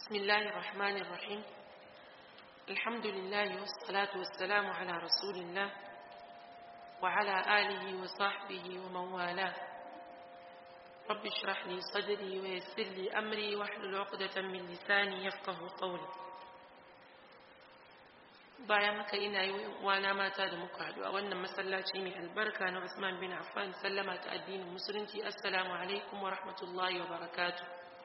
بسم الله الرحمن الرحيم الحمد لله والصلاة والسلام على رسول الله وعلى آله وصحبه ومن والاه رب اشرح لي صدري ويسر لي أمري واحلل عقدة من لساني يفقه قولي bayan haka ina yi wana mata da muka haɗu a wannan masallaci mai albarka na Usman bin Affan sallama ta addinin musulunci assalamu alaikum wa rahmatullahi wa barakatuh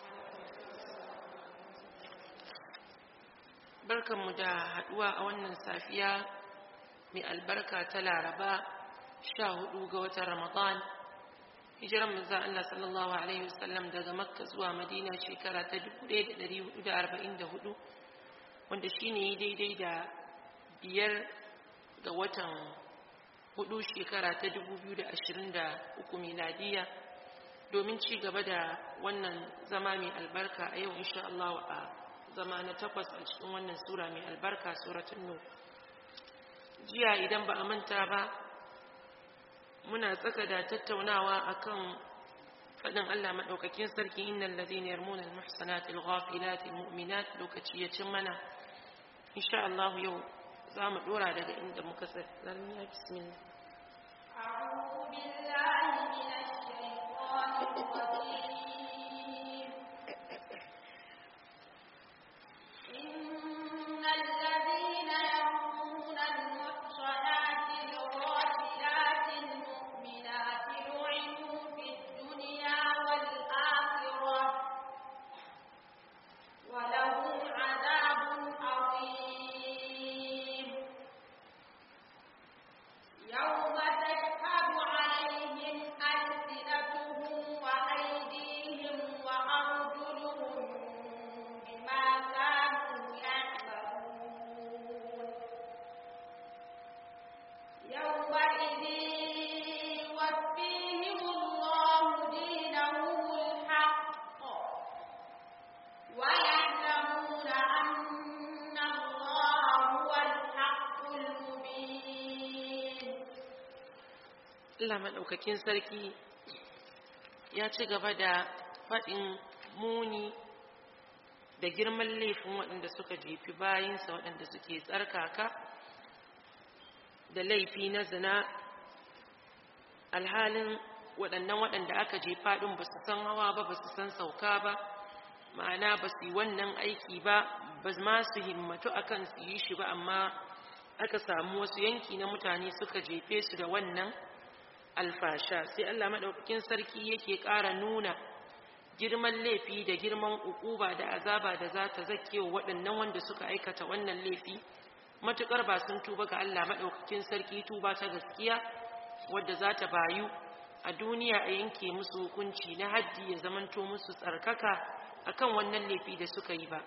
barkanmu da haɗuwa a wannan safiya mai albarka ta laraba sha hudu ga watan ramadan hijiran manzon Allah sallallahu alaihi wasallam daga makka zuwa madina shekara ta 1444 wanda shine daidai da biyar ga watan hudu shekara ta 2023 miladiya domin ci gaba da wannan zama mai albarka a yau insha Allah a zama na takwas a cikin wannan sura mai albarka suratun nur jiya idan ba a manta ba muna tsaka da tattaunawa akan faɗin Allah maɗaukakin sarki innal ladhina yarmuna al-muhsanati al-ghafilati al-mu'minat lokaci ya cin mana insha Allah yau za mu dora daga inda muka tsaya zarmiya bismillah أعوذ بالله من الشيطان الرجيم إن الذين يرمون المحصنات الغافلات المؤمنات لعنوا في الدنيا والآخرة ولهم عذاب عظيم يوم تشهد عليهم ألسنتهم وأيديهم وأرجلهم بما كانوا يعملون يومئذ يوفيهم الله دينهم الحق ويعلمون أن الله هو الحق المبين Allah maɗaukakin sarki ya ci gaba da faɗin muni da girman laifin waɗanda suka jefi bayinsa waɗanda suke tsarkaka da laifi na zina alhalin waɗannan waɗanda aka jefa ɗin ba su san hawa ba ba su san sauka ba ma'ana ba su yi wannan aiki ba ba ma su himmatu akan su yi shi ba amma aka samu wasu yanki na mutane suka jefe su da wannan alfasha sai Allah madaukakin sarki yake ƙara nuna girman laifi da girman ukuba da azaba da za ta zake wa waɗannan wanda suka aikata wannan laifi matukar ba sun tuba ga Allah madaukakin sarki tuba ta gaskiya wadda za ta bayu a duniya a yanke musu hukunci na haddi ya zamanto musu tsarkaka akan wannan laifi da suka yi ba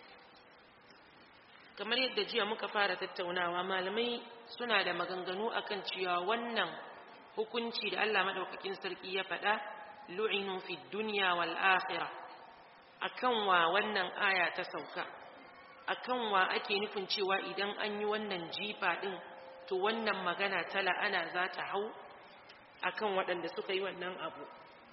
kamar yadda jiya muka fara tattaunawa malamai suna da maganganu akan cewa wannan hukunci da Allah madaukakin sarki ya faɗa lu'inu fi dunya wal akhirah akan wa wannan aya ta sauka akan wa ake nufin cewa idan an yi wannan jifa din to wannan magana ta la'ana za ta hau akan waɗanda suka yi wannan abu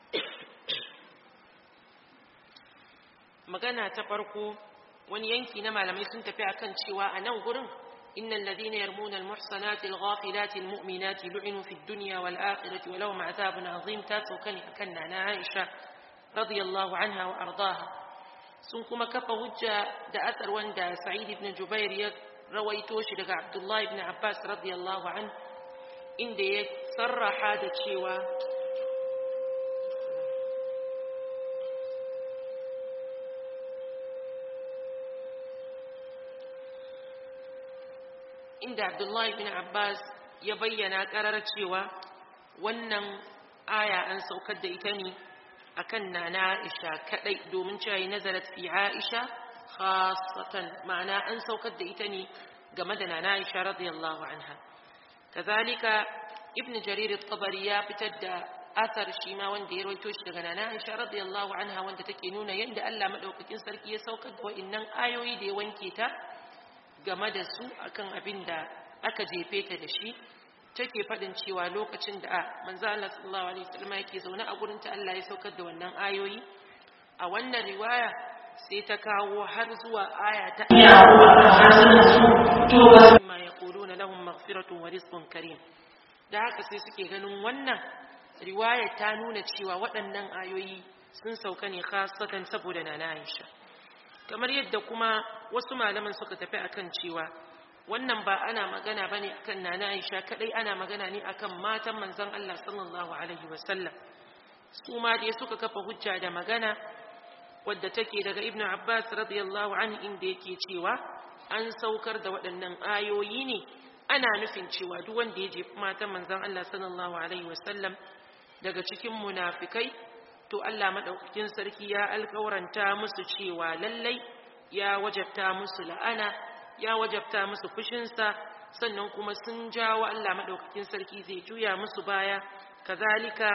magana ta farko wani yanki na malamai sun tafi akan cewa a nan gurin إن الذين يرمون المحصنات الغافلات المؤمنات لعنوا في الدنيا والآخرة ولهم عذاب عظيم تاسو كان كنا عائشة رضي الله عنها وأرضاها sun kuma kafa hujja da asar wanda Sa'id ibn Jubair ya rawaito shi daga Abdullah ibn Abbas radiyallahu an inda ya sarraha da cewa inda Abdullahi bin Abbas ya bayyana karar cewa wannan aya an saukar da ita ne akan nana Aisha kadai domin cewa nazarat fi Aisha khassatan ma'ana an saukar da ita ne game da nana Aisha radiyallahu anha kazalika ibn Jarir at-Tabari ya fitar da athar shi ma wanda ya rawaito shi daga nana Aisha radiyallahu anha wanda take nuna yadda Allah madaukakin sarki ya saukar da wa'annan ayoyi da ya wanke ta game da su akan abin da aka jefe ta da shi take faɗin cewa lokacin da a manzo Allah sallallahu alaihi wasallam yake zaune a gurin ta Allah ya saukar da wannan ayoyi a wannan riwaya sai ta kawo har zuwa aya ta ma yaquluna lahum maghfiratun wa rizqun karim da haka sai suke ganin wannan riwaya ta nuna cewa waɗannan ayoyi sun sauka ne khasatan saboda nana Aisha kamar yadda kuma wasu malaman suka tafi akan cewa wannan ba ana magana bane akan nana Aisha kadai ana magana ne akan matan manzon Allah sallallahu alaihi wasallam su ma dai suka kafa hujja da magana wadda take daga Ibn Abbas radiyallahu anhu inda yake cewa an saukar da waɗannan ayoyi ne ana nufin cewa duk wanda ya jefi matan manzon Allah sallallahu alaihi wasallam daga cikin munafikai to Allah madaukakin sarki ya alƙawaranta musu cewa lallai ya wajabta musu la'ana ya wajabta musu fushinsa sannan kuma sun jawo Allah madaukakin sarki zai juya musu baya kazalika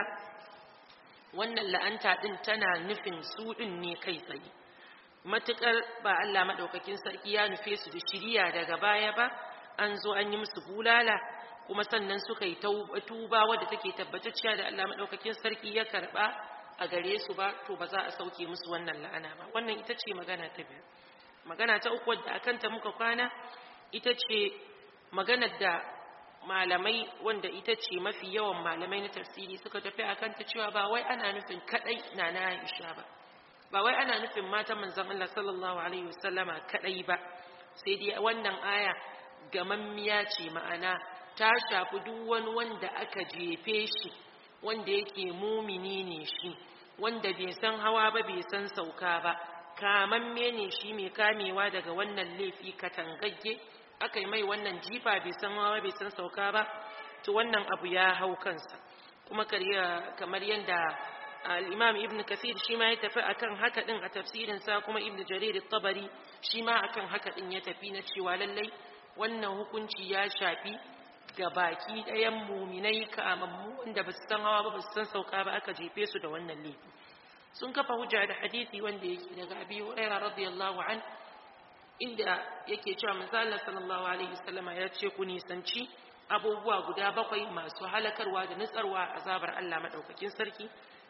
wannan la'anta din tana nufin su din ne kai tsaye matukar ba Allah madaukakin sarki ya nufe su da shiriya daga baya ba an zo an yi musu bulala kuma sannan suka yi tuba wadda take tabbatacciya da Allah madaukakin sarki ya karba a gare su ba to ba za a sauke musu wannan la'ana ba wannan ita ce magana ta biyu magana ta uku wadda akanta muka kwana ita ce maganar da malamai wanda ita ce mafi yawan malamai na tafsiri suka tafi akan ta cewa ba wai ana nufin kadai na na Aisha ba ba wai ana nufin matan manzon Allah sallallahu alaihi wasallama kadai ba sai dai wannan aya gamammiya ce ma'ana ta shafi duk wani wanda aka jefe shi wanda yake mumini ne shi wanda bai san hawa ba bai san sauka ba kamamme ne shi mai kamewa daga wannan laifi katangagge aka yi mai wannan jifa bai san hawa bai san sauka ba to wannan abu ya hau kansa kuma kamar yadda al-imam ibn kathir shi ma ya tafi akan haka din a tafsirinsa kuma ibn jarir at-tabari shi ma akan haka din ya tafi na cewa lallai wannan hukunci ya shafi ga baki ɗayan muminai kamammu wanda ba su san hawa ba ba su san sauka ba aka jefe su da wannan laifi sun kafa hujja da hadisi wanda yake daga abi hurairah radiyallahu an inda yake cewa manzo Allah sallallahu alaihi wasallama ya ce ku nisanci abubuwa guda bakwai masu halakarwa da nutsarwa azabar Allah madaukakin sarki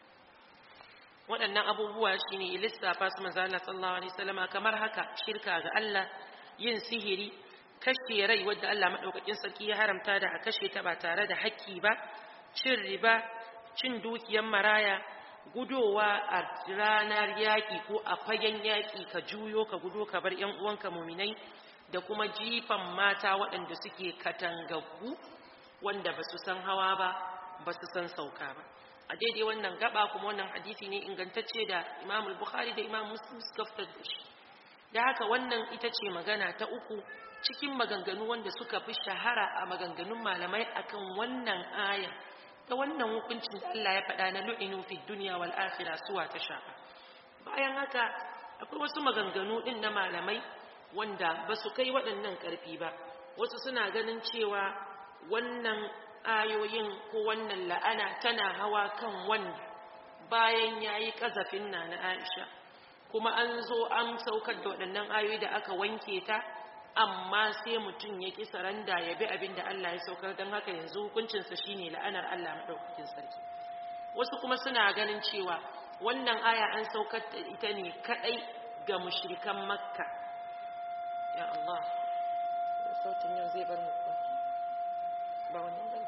waɗannan abubuwa shine lissafa su manzo Allah sallallahu alaihi wasallama kamar haka shirka ga Allah yin sihiri kashe rai wadda Allah maɗaukakin sarki ya haramta da a kashe ta ba tare da haƙƙi ba cin riba cin dukiyar maraya gudowa a ranar yaƙi ko a fagen yaƙi ka juyo ka gudo ka bar ‘yan uwanka muminai da kuma jifan mata waɗanda suke katangaggu wanda ba su san hawa ba ba su san sauka ba a daidai wannan gaba kuma wannan hadisi ne ingantacce da imam bukhari da imam muslim suka fitar da shi da haka wannan ita ce magana ta uku cikin maganganu wanda suka fi shahara a maganganun malamai akan wannan aya ta wannan hukuncin da Allah ya faɗa na lu'inu fi dunya wal akhirah suwa ta shafa bayan haka akwai wasu maganganu din na malamai wanda ba su kai waɗannan ƙarfi ba wasu suna ganin cewa wannan ayoyin ko wannan la'ana tana hawa kan wanda bayan yayi kazafin na na Aisha kuma an zo an saukar da waɗannan ayoyi da aka wanke ta amma sai mutum ya ƙi saranda ya bi abin da Allah ya saukar don haka yanzu hukuncinsa shine la'anar Allah maɗaukakin sarki wasu kuma suna ganin cewa wannan aya an saukar da ita ne kaɗai ga mushrikan makka ya Allah sautin yau zai bar mu ba wannan bane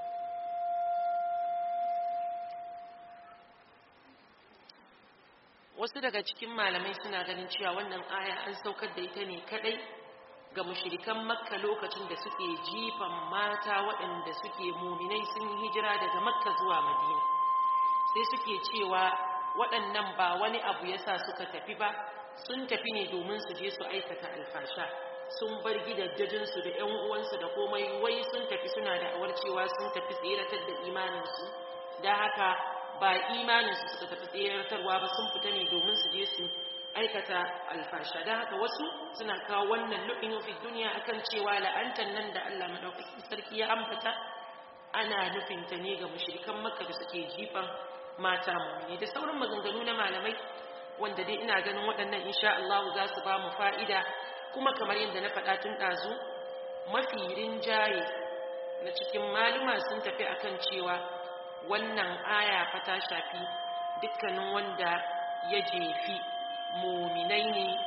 wasu daga cikin malamai suna ganin cewa wannan aya an saukar da ita ne kaɗai ga mushrikan makka lokacin da suke jifan mata waɗanda suke muminai sun yi hijira daga makka zuwa madina sai suke cewa waɗannan ba wani abu yasa suka tafi ba sun tafi ne domin su je su aikata alfasha sun bar gidajensu da ƴan uwansu da komai wai sun tafi suna da awar cewa sun tafi tseratar da imaninsu da haka ba imaninsu suka tafi tseratarwa ba sun fita ne domin su je su aikata alfasha da haka wasu suna kawo wannan lu'inu fi duniya akan cewa la'antar nan da Allah madaukakin sarki ya ambata ana nufin ta ne ga mushrikan makka da suke jifan mata mu'mini da sauran maganganu na malamai wanda dai ina ganin waɗannan insha Allah za su ba mu fa'ida kuma kamar yadda na faɗa tun ɗazu mafi rinjaye na cikin maluma sun tafi akan cewa wannan aya fa ta shafi dukkanin wanda ya jefi muminai ne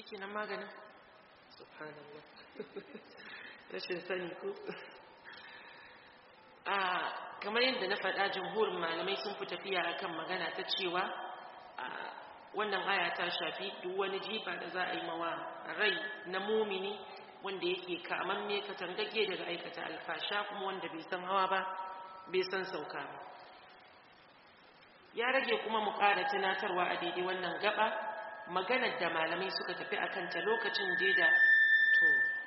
kenan maganin subhanallah rashin sani ko a kamar yadda na faɗa jamhurin malamai sun fi tafiya akan magana ta cewa wannan aya ta shafi duk wani jifa da za a yi mawa rai na mumini wanda yake kamamme katangage daga aikata alfasha kuma wanda bai san hawa ba bai san sauka ba ya rage kuma mu ƙara tunatarwa a daidai wannan gaba maganar da malamai suka tafi a kanta lokacin da to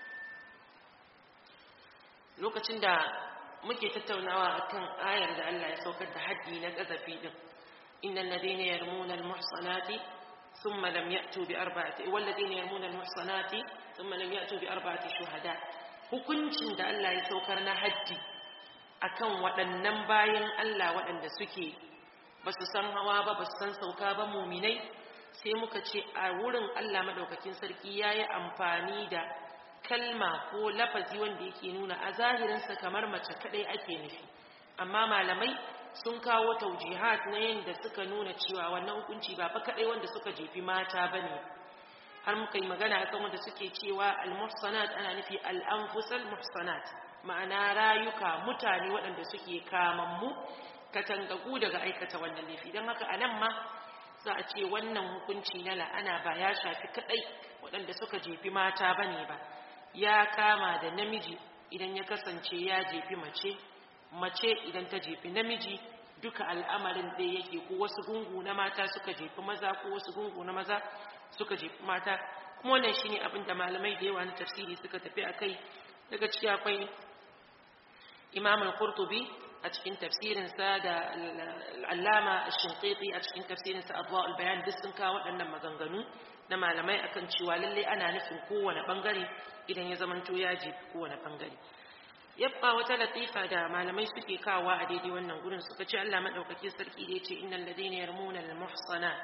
lokacin da muke tattaunawa akan ayar da Allah ya saukar da haddi na ƙazafi din innal ladina yarmuna almuhsanati thumma lam ya'tu bi arba'ati wal ladina yarmuna almuhsanati thumma lam ya'tu bi arba'ati shuhada hukuncin da Allah ya saukar na haddi akan waɗannan bayan Allah waɗanda suke ba su san hawa ba ba su san sauka ba muminai sai muka ce a wurin Allah madaukakin sarki ya yi amfani da kalma ko lafazi wanda yake nuna a zahirinsa kamar mace kadai ake nufi amma malamai sun kawo taujihat na yadda suka nuna cewa wannan hukunci ba fa kadai wanda suka jefi mata bane har muka yi magana akan wanda suke cewa al-muhsanat ana nufi al-anfusal muhsanat ma'ana rayuka mutane waɗanda suke kamammu katangagu daga aikata wannan laifi don haka a nan ma za a ce wannan hukunci na la'ana ba ya shafi kadai waɗanda suka jefi mata ba ne ba ya kama da namiji idan ya kasance ya jefi mace mace idan ta jefi namiji duka al'amarin da yake ko wasu gungu na mata suka jefi maza ko wasu gungu na maza suka jefi mata kuma wannan shine abin da malamai da yawa na tafsiri suka tafi akai daga ciki akwai imam al-qurtubi a cikin tafsirinsa da al'allama shinqiti a cikin tafsirinsa adwa al-bayan duk sun kawo waɗannan maganganu na malamai akan cewa lalle ana nufin kowane bangare idan ya zamanto ya jefi kowane bangare yabba wata latifa da malamai suke kawa a daidai wannan gurin suka ce Allah madaukake sarki da yace innal ladina yarmuna al-muhsanat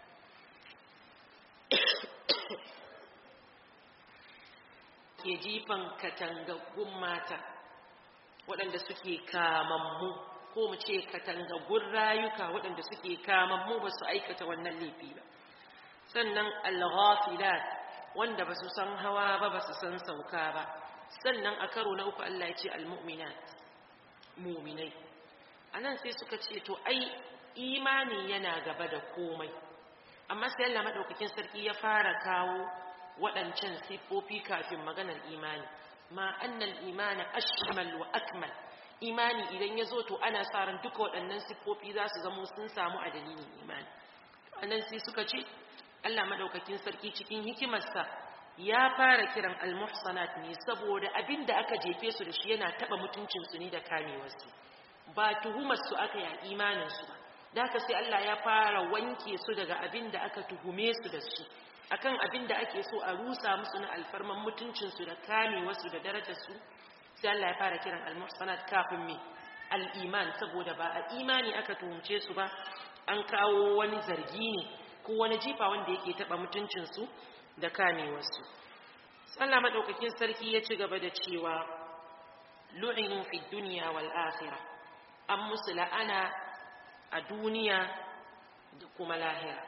ke jifan katangaggun mata waɗanda suke kamammu ko mu ce katangaggun rayuka waɗanda suke kamammu ba su aikata wannan laifi ba sannan al-ghafilat wanda ba su san hawa ba ba su san sauka ba sannan a karo na uku Allah ya ce al-mu'minat mu'minai anan sai suka ce to ai imani yana gaba da komai amma sai Allah madaukakin sarki ya fara kawo waɗancan siffofi kafin maganar imani ma annal imana ashmal wa akmal imani idan ya zo to ana sa ran duka waɗannan siffofi za su zamo sun samu a dalilin imani anan sai suka ce Allah madaukakin sarki cikin hikimarsa ya fara kiran almuhsanat ne saboda abin da aka jefe su da shi yana taba mutuncin su ne da kamewarsu ba tuhumar su aka yi imanin su ba da haka sai Allah ya fara wanke su daga abin da aka tuhume su da shi akan abin da ake so a rusa musu na alfarman mutuncinsu da kamewarsu da darajarsu sai Allah ya fara kiran al-muhsanat kafin me al-iman saboda ba a imani aka tuhumce su ba an kawo wani zargi ne ko wani jifa wanda yake taba mutuncinsu da kamewarsu Allah madaukakin sarki ya ci gaba da cewa lu'inu fi dunya wal akhirah an musu la'ana a duniya da kuma lahira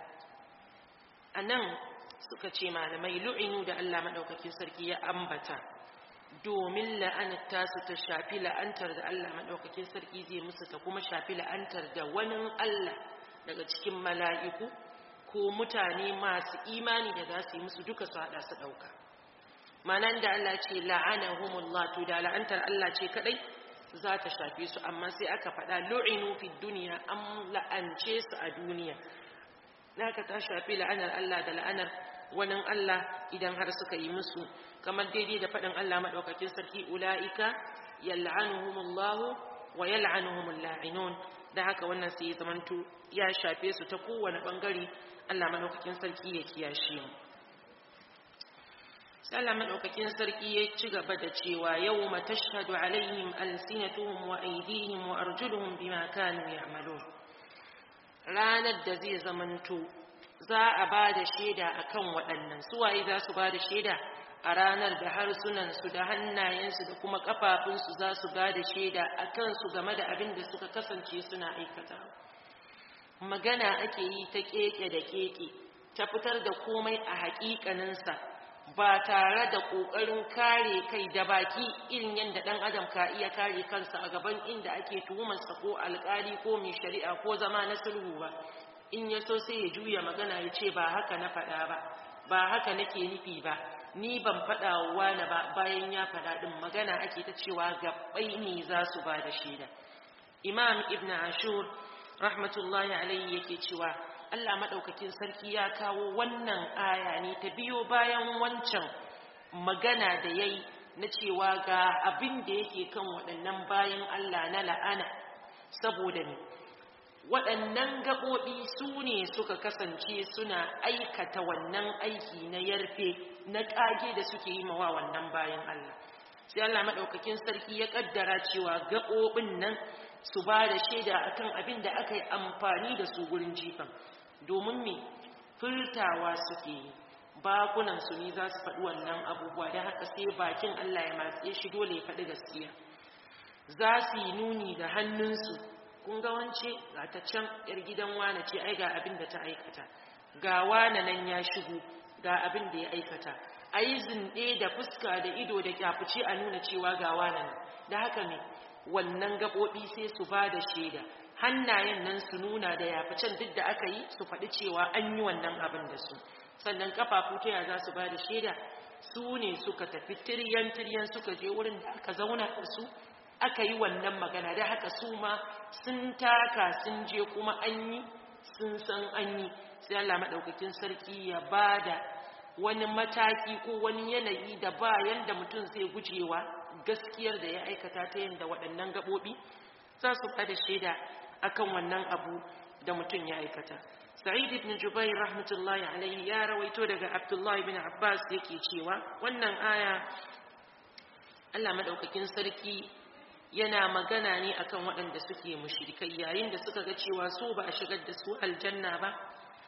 anan suka ce malamai lu'inu da Allah maɗaukakin sarki ya ambata domin la'anar tasu ta shafi la'antar da Allah maɗaukakin sarki zai musu ta kuma shafi la'antar da wani Allah daga cikin mala'iku ko mutane masu imani da za su yi musu duka su haɗa su ɗauka manan da Allah ce la'anahumullah to da la'antar Allah ce kaɗai za ta shafe su amma sai aka faɗa lu'inu fi duniya an la'ance su a duniya naka ta shafi la'anar Allah da la'anar wani Allah idan har suka yi musu kamar daidai da faɗin Allah maɗaukakin sarki ula'ika yal'anuhumullahu wa yal'anuhumul la'inun da haka wannan sai ya zamanto ya shafe su ta kowane bangare Allah maɗaukakin sarki ya kiyashe mu sai Allah maɗaukakin sarki ya ci gaba da cewa yawma tashhadu alaihim alsinatuhum wa aydihim wa arjuluhum bima kanu ya'malun ranar da zai zamanto za a ba da shaida a kan waɗannan suwaye za su ba da shaida a ranar da harsunansu da hannayensu da kuma ƙafafunsu za su ba da shaida a kansu game da abin da suka kasance suna aikata magana ake yi ta keke da keke ta fitar da komai a haƙiƙaninsa ba tare da ƙoƙarin kare kai da baki irin yadda ɗan adam ka iya kare kansa a gaban inda ake tuhumarsa ko alƙali ko mai shari'a ko zama na sulhu ba in ya so sai ya juya magana ya ce ba haka na faɗa ba ba haka nake nufi ba ni ban faɗa wa wani ba bayan ya faɗa ɗin magana ake ta cewa gabbai ne za su ba da shaida imam ibn ashur rahmatullahi alaihi yake cewa Allah maɗaukakin sarki ya kawo wannan aya ne ta biyo bayan wancan magana da ya yi na cewa ga abin da yake kan waɗannan bayan Allah na la'ana saboda ne waɗannan gaɓoɓi su ne suka kasance suna aikata wannan aiki na yarfe na ƙage da suke yi mawa wannan bayan Allah sai Allah maɗaukakin sarki ya ƙaddara cewa gaɓoɓin nan su ba da shaida akan abin da aka yi amfani da su gurin jifan domin me furtawa suke yi bakunansu ne za su faɗi wannan abubuwa da haka sai bakin Allah ya matse shi dole ya faɗi gaskiya za su yi nuni da hannunsu kun ga wance ga ta can yar gidan wane ce ai ga abin da ta aikata ga wane nan ya shigo ga abin da ya aikata a yi zinɗe da fuska da ido da kyafuce a nuna cewa ga wane nan da haka ne wannan gaɓoɓi sai su ba da shaida hannayen nan su nuna da yaficen duk da aka yi su faɗi cewa an yi wannan abin da su sannan kafafu ta ya za su ba da shaida su ne suka tafi tiryan-tiryan suka je wurin da aka zauna da su aka yi wannan magana da haka su ma sun taka sun je kuma an yi sun san an yi sai Allah maɗaukakin sarki ya ba da wani mataki ko wani yanayi da ba yanda mutum zai gujewa gaskiyar da ya aikata ta yadda waɗannan gaɓoɓi za su ba da shaida akan wannan abu da mutum ya aikata sa'id ibn jubair rahmatullahi alaihi ya rawaito daga abdullahi ibn abbas yake cewa wannan aya Allah madaukakin sarki yana magana ne akan waɗanda suke mushrikai yayin da suka ga cewa su ba a shigar da su aljanna ba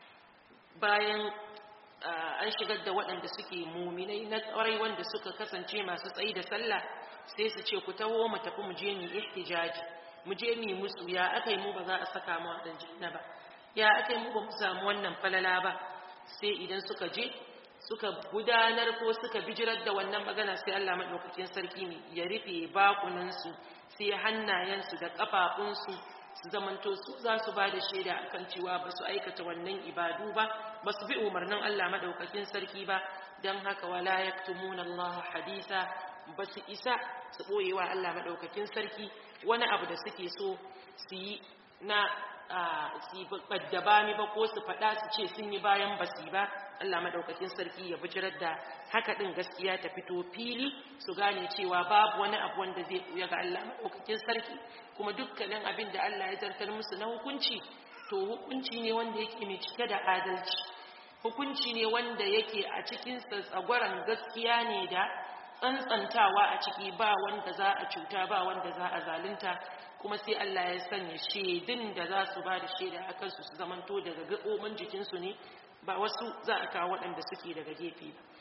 bayan an shigar da waɗanda suke muminai na ƙwarai wanda suka kasance masu tsayi da sallah sai su ce ku taho mu tafi mu je mu ihtijaji mu je mu musu ya akai mu ba za a saka mu a janna ba ya akai mu ba mu samu wannan falala ba sai idan suka je suka gudanar ko suka bijirar da wannan magana sai Allah madaukakin sarki ne ya rufe bakunan su sai hannayen su da kafafun su su zamanto su za su ba da shaida akan cewa ba su aikata wannan ibadu ba ba su bi umarnin Allah madaukakin sarki ba dan haka wala yaktumuna Allah hadisa ba su isa su ɓoyewa Allah maɗaukakin sarki wani abu da suke so su yi na su yi ɓaddabami ba ko su faɗa su ce sun yi bayan basi ba Allah maɗaukakin sarki ya bijirar da haka ɗin gaskiya ta fito fili su gane cewa babu wani abu wanda zai ɓuya ga Allah maɗaukakin sarki kuma dukkanin abin da Allah ya zartar musu na hukunci to hukunci ne wanda yake mai cike da adalci hukunci ne wanda yake a cikin tsagwaron gaskiya ne da tsantsantawa a ciki ba wanda za a cuta ba wanda za a zalunta kuma sai Allah ya sanya shaidun da za su ba da shaida a kansu su zamanto daga gaɓoɓin jikinsu ne ba wasu za a kawo waɗanda suke daga gefe ba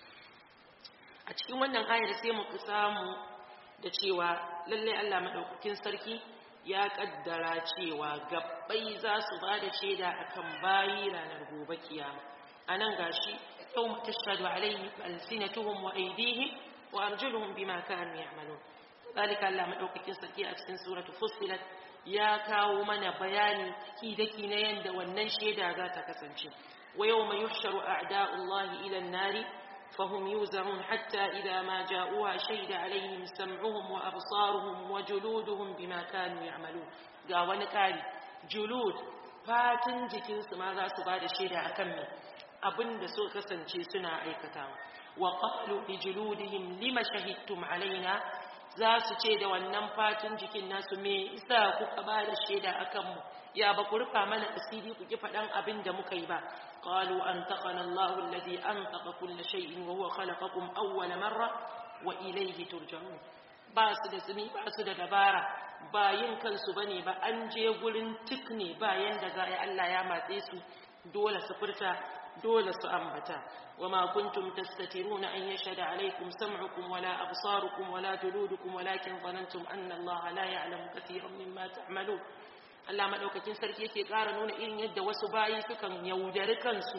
a cikin wannan ayar sai mu samu da cewa lallai Allah maɗaukakin sarki ya ƙaddara cewa gabbai za su ba da shaida akan bayi ranar gobe kiyama a nan gashi yau matashadu alaihi alsinatuhum wa aidihim وأرجلهم بما كانوا يعملون ذلك الله مدوكاكين sarki a cikin suratu fussilat ya kawo mana bayani kidaki na yanda wannan sheda za ta kasance wa yawma yuhsharu a'da'ullahi ila an-nari fahum yuzarun hatta idha ma ja'uha shahida alaihim sam'uhum wa absaruhum wa juluduhum bima kanu ya'malun ga wani kari julud fatin jikinsu ma za su bada shaida akan me abinda so kasance suna aikatawa وقالوا لجلودهم لما شهدتم علينا za su ce da wannan fatin jikin nasu me isa kuka ba da shaida a kanmu ya ba ku rufa mana asiri ku ki faɗan abin da muka yi ba qalu an taqana Allahu alladhi antaqa kulla shay'in wa huwa khalaqakum awwala marra wa ilayhi turja'un ba su da tsimi ba su da dabara ba yin kansu bane ba an je gurin tikne ba yanda za a Allah ya matse su dole su furta dole su ambata وما كنتم تستترون أن يشهد عليكم سمعكم ولا أبصاركم ولا جلودكم ولكن ظننتم أن الله لا يعلم كثيرا مما تعملون Allah maɗaukakin sarki yake ƙara nuna irin yadda wasu bayi sukan yaudari kansu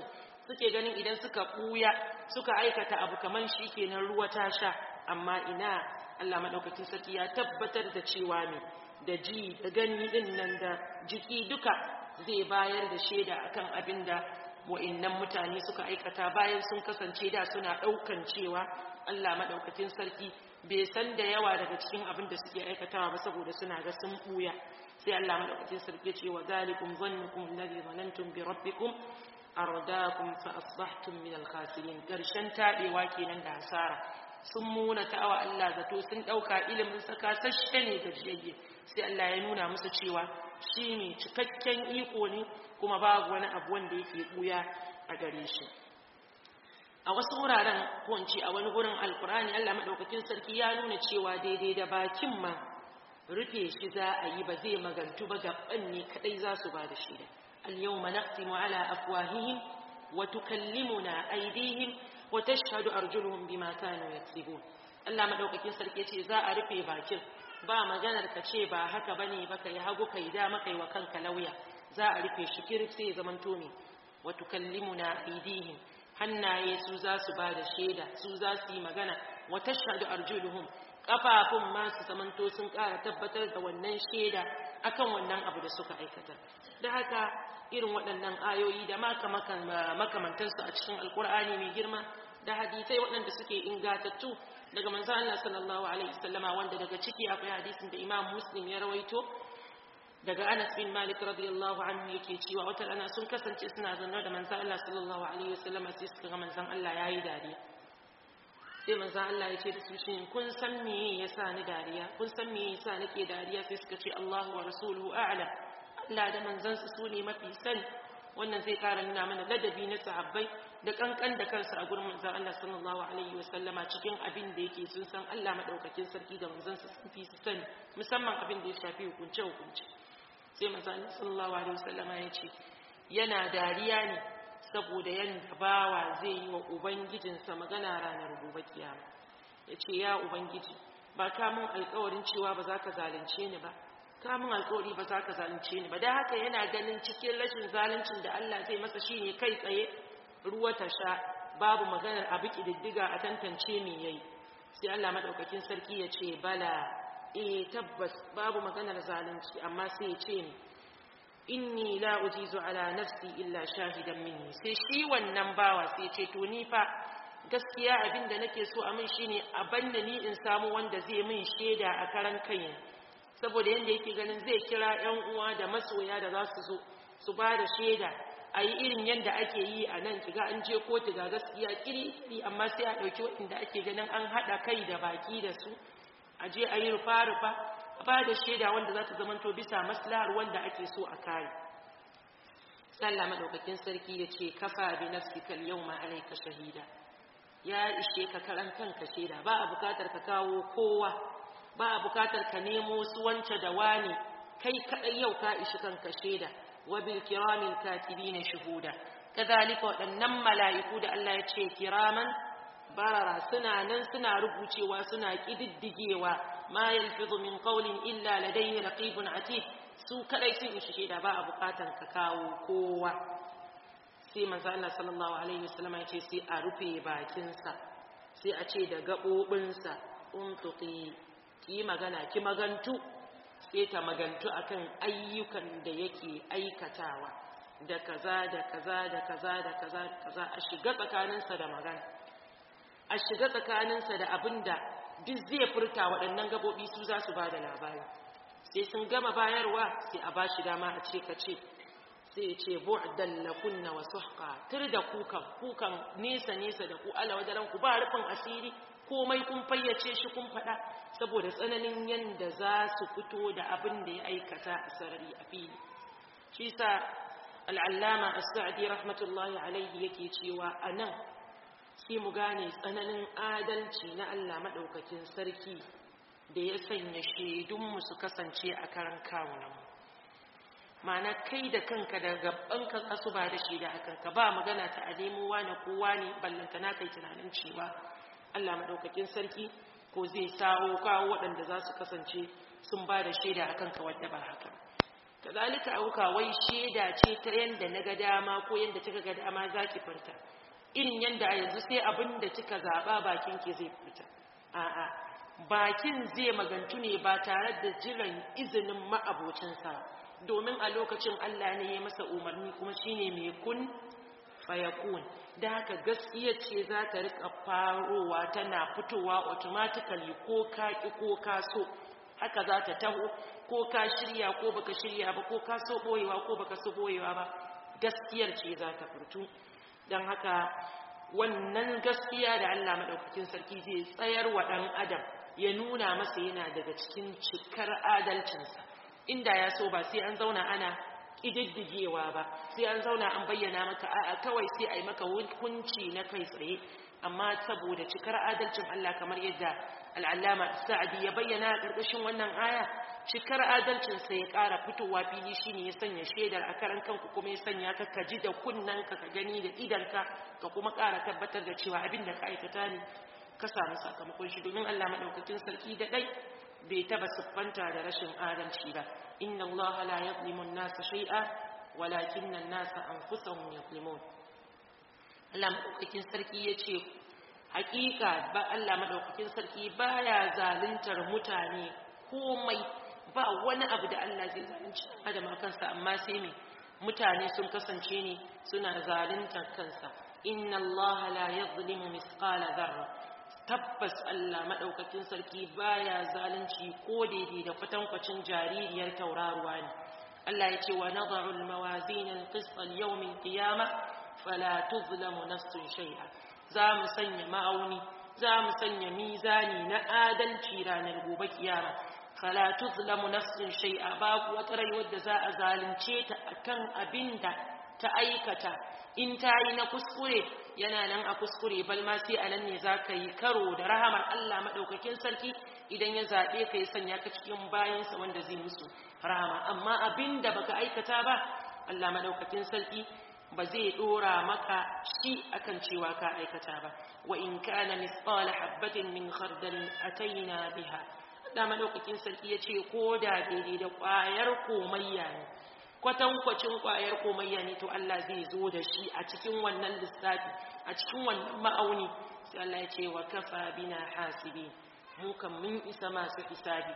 suke ganin idan suka buya suka aikata abu kaman shi kenan ruwa ta sha amma ina Allah madaukakin sarki ya tabbatar da cewa ne da ji da gani din nan da jiki duka zai bayar da shaida akan abin da wa'annan mutane suka aikata bayan sun kasance da suna daukan cewa Allah madaukakin sarki bai san da yawa daga cikin abin da suke aikatawa ba saboda suna ga sun buya sai Allah madaukakin sarki ya ce wa zalikum zannukum alladhi zanantum bi rabbikum ardakum fa asbahtum min al-khasirin karshen tabewa kenan da hasara sun muna ta'awa Allah zato sun dauka ilimin saka sashe ne da jiyayye sai Allah ya nuna musu cewa shine cikakken iko ne kuma babu wani abu wanda yake buya a gare shi a wasu wuraren ko in ce a wani gurin alkurani Allah madaukakin sarki ya nuna cewa daidai da bakin ma rufe shi za a yi ba zai magantu ba gaban ne kadai za su ba da shi da al-yawma naqtimu ala afwahihim wa tukallimuna aydihim wa tashhadu arjuluhum bima kanu yaksibun Allah madaukakin sarki ce za a rufe bakin ba maganar ka ce ba haka bane ba kai hagu kai dama kai wa kanka lauya za a rufe shi kirif sai zaman to ne wa tukallimuna aydihim hannaye su za su ba da shaida su za su yi magana wa tashhadu arjuluhum kafafun ma su zamanto sun ƙara tabbatar da wannan shaida akan wannan abu da suka aikata da haka irin waɗannan ayoyi da makamantansu a cikin alkur'ani mai girma da hadisai waɗanda suke ingatattu daga manzo Allah sallallahu alaihi wasallama wanda daga ciki akwai hadisin da Imam Muslim ya rawaito daga Anas bin Malik radiyallahu anhu yake cewa wata rana sun kasance suna zanne da manzo Allah sallallahu alaihi wasallama sai suka ga manzon Allah yayi dariya sai manzon Allah ya ce da su shin kun san me yasa ni dariya kun san me yasa nake dariya sai suka ce Allahu wa rasuluhu a'lam Allah da manzansa su ne mafi sani wannan zai kara nuna mana ladabi na sahabbai da kankan da kansa a gurin manzon Allah sallallahu alaihi wasallama cikin abin da yake sun san Allah madaukakin sarki da manzansa sun fi su sani musamman abin da ya shafi hukunce hukunce sai manzon Allah sallallahu alaihi wasallama ya ce yana dariya ne saboda yanda bawa zai yi wa ubangijinsa magana ranar gobe kiyama ya ce ya ubangiji ba ka mun alkawarin cewa ba za ka zalunce ni ba kamun alkawari ba za ka zalunce ni ba da haka yana ganin cikin rashin zaluncin da Allah zai masa shine kai tsaye ruwa ta sha babu maganar abu kididdiga a tantance me yayi sai Allah madaukakin sarki ya ce bala eh tabbas babu maganar zalunci amma sai ya ce ni inni la ujizu ala nafsi illa shahidan minni sai shi wannan bawa sai ya ce to ni fa gaskiya abinda nake so a min shine a banna ni in samu wanda zai min shaida a karan kaina saboda yadda yake ganin zai kira 'yan uwa da masoya da za su zo su ba da shaida a yi irin yadda ake yi a nan kiga an je kotu ga gaskiya kiri amma sai a ɗauki waɗanda ake ganin an haɗa kai da baki da su a je a yi rufa-rufa a ba da shaida wanda za ta zamanto bisa maslahar wanda ake so a kare sallah maɗaukakin sarki ya ce kafa bi nafsika yawma alayka shahida ya ishe ka karan kanka shaida ba a bukatar ka kawo kowa ba a bukatar ka nemo su wance da wani kai kadai yau ka ishi kanka shaida wa bil kiramil katibin shuhuda kadhalika wadannan mala'iku da Allah ya ce kiraman barara suna nan suna rubucewa suna kididdigewa ma yalfizu min qawlin illa ladayhi raqibun atid su kadai sun ishi shaida ba a bukatar ka kawo kowa sai manzo Allah sallallahu alaihi wasallam ya ce sai a rufe bakinsa sai a ce da gabobinsa untuqi ki magana ki magantu sai ta magantu akan ayyukan da yake aikatawa da kaza da kaza da kaza da kaza da kaza a shiga tsakaninsa da magana a shiga tsakaninsa da abinda duk zai furta waɗannan gabobi su za su ba da labari sai sun gama bayarwa sai a ba shi dama a ce ka ce sai ya ce bu'dan lakunna wa suhqa tur da kukan kukan nesa nesa da ku ala wajaran ku ba rufin asiri komai kun fayyace shi kun faɗa saboda tsananin yanda za su fito da abin da ya aikata a sarari a fili shi sa al'allama as-sa'di rahmatullahi alaihi yake cewa anan sai mu gane tsananin adalci na Allah madaukakin sarki da ya sanya shaidunmu su kasance a karan kawunanmu ma'ana kai da kanka da gabanka kasu ba da shaida a kanka ba magana ta a nemo wani kowa ne ballanta na kai tunanin cewa Allah maɗaukakin sarki ko zai sawo kawo waɗanda za su kasance sun ba da shaida a kanka wadda ba haka kazalika auka wai sheda ce ta yanda naga dama ko yanda kika ga dama zaki furta irin yanda a yanzu sai abin da kika zaba bakin ki zai fita a'a bakin zai magantu ne ba tare da jiran izinin ma'abocinsa domin a lokacin Allah ne ya masa umarni kuma shine mai kun fayakun da haka gaskiya ce za ta rika farowa tana fitowa automatically ko ka ki ko ka so haka za ta taho ko ka shirya ko baka shirya ba ko ka so boyewa ko baka so boyewa ba gaskiyar ce za ta furtu don haka wannan gaskiya da Allah madaukakin sarki zai tsayar wa dan adam ya nuna masa yana daga cikin cikar adalcinsa inda ya so ba sai an zauna ana ƙididdigewa ba sai an zauna an bayyana maka a'a kawai sai a yi maka hukunci na kai tsaye amma saboda cikar adalcin Allah kamar yadda al'allama sa'adi ya bayyana a ƙarƙashin wannan aya cikar adalcinsa ya ƙara fitowa fili shine ya sanya shaidar a karan kanku kuma ya sanya ka ka ji da kunnanka ka gani da idanka ka kuma ƙara tabbatar da cewa abin da ka aikata ne ka samu sakamakon shi domin Allah maɗaukakin sarki da ɗai bai taba siffanta da rashin adalci ba inna Allah la yadhlimu an-nasa shay'a walakinna an-nasa anfusahum yadhlimun Allah madaukakin sarki yace hakika ba Allah madaukakin sarki baya zaluntar mutane komai ba wani abu da Allah zai zalunci adam a kansa amma sai me mutane sun kasance ne suna zaluntar kansa inna Allah la yadhlimu misqala dharra tabbas Allah maɗaukakin sarki baya zalunci ko daidai da kwatankwacin jaririyar tauraruwa ne Allah ya ce wa nadharu al-mawazin al-qist al-yawm al-qiyamah fala tuzlamu nafsun shay'a za mu sanya ma'auni za mu sanya mizani na adalci ranar gobe kiyama fala tuzlamu nafsun shay'a babu wata rai wadda za a zalunce ta akan abinda ta aikata in ta yi na kuskure yana nan a kuskure bal ma sai a nan ne za ka yi karo da rahamar Allah maɗaukakin sarki idan ya zaɓe ka yi sanya ka cikin bayansa wanda zai musu rahama amma abin da baka aikata ba Allah maɗaukakin sarki ba zai ɗora maka shi akan cewa ka aikata ba wa in kana misqala habbatin min khardal ataina biha Allah maɗaukakin sarki ya ce ko da daidai da ƙwayar komayya ne kwatankwacin kwayar komayya ne to Allah zai zo da shi a cikin wannan lissafi a cikin wannan ma'auni sai Allah ya ce wa kafa bina hasibi mu kan mun isa masu hisabi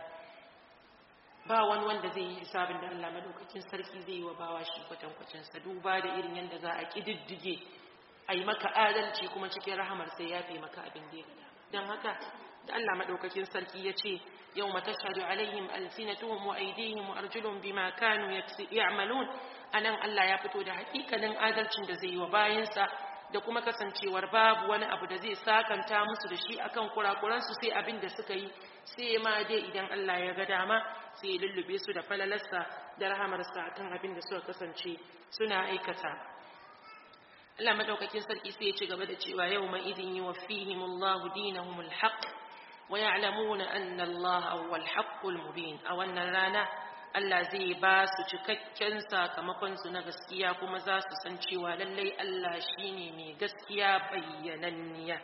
ba wani wanda zai yi hisabin da Allah madaukakin sarki zai yi wa bawa shi kwatankwacin sa duba da irin yanda za a kididdige ai maka adalci kuma cikin rahamar sai ya fi maka abin da ya gada dan haka da Allah madaukakin sarki ya ce يوم تشهد عليهم ألسنتهم وأيديهم وأرجلهم بما كانوا يعملون أنا الله يفتو ده حقيقة لن آدلتن ده زي وباينسا da kuma kasancewar babu wani abu da zai sakanta musu da shi akan kurakuransu sai abin da suka yi sai ma dai idan Allah ya ga dama sai ya lullube su da falalarsa da rahamarsa akan abin da suka kasance suna aikata Allah madaukakin sarki sai ya ci gaba da cewa yau ma idin yuwaffihimullahu dinahumul haqq ويعلمون أن الله هو الحق المبين أو أن رانا Allah zai ba su cikakken sakamakonsu na gaskiya kuma za su san cewa lallai Allah shine mai gaskiya bayyananniya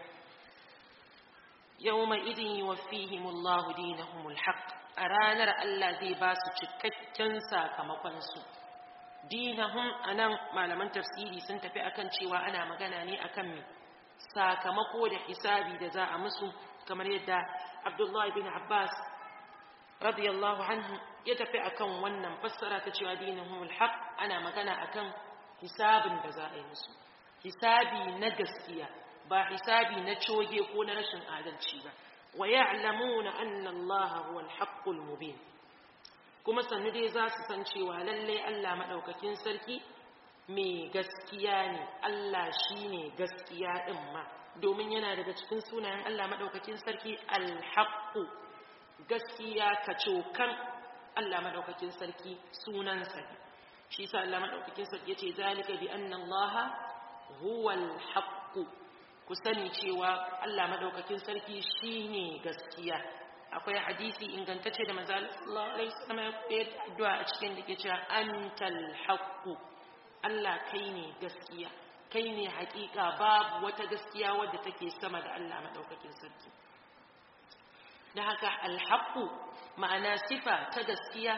yawma idin yuwaffihimullahu dinahumul haqq a ranar Allah zai ba su cikakken sakamakonsu dinahum anan malaman tafsiri sun tafi akan cewa ana magana ne akan me sakamako da hisabi da za a musu kamar yadda Abdullah bin Abbas radiyallahu anhu ya tafi akan wannan fassara ta cewa dinahumul haq ana magana akan hisabin da za a yi musu hisabi na gaskiya ba hisabi na coge ko na rashin adalci ba wa ya'lamuna anna Allah huwal haqqul mubin kuma sannu dai za su san cewa lalle Allah madaukakin sarki mai gaskiya ne Allah shine gaskiya din ma domin yana daga cikin sunayen Allah maɗaukakin sarki alhaƙu gaskiya kacokan Allah maɗaukakin sarki sunansa ne shi sa Allah maɗaukakin sarki ya ce zalika bi anna Allah huwal haqqu ku sani cewa Allah maɗaukakin sarki shine gaskiya akwai hadisi ingantacce da manzo Allah alaihi wasallam ya koyar da addu'a a cikin da ke cewa antal haqqu Allah kai ne gaskiya kai ne hakika babu wata gaskiya wadda take sama da Allah maɗaukakin sarki da haka alhaƙu ma'ana sifa ta gaskiya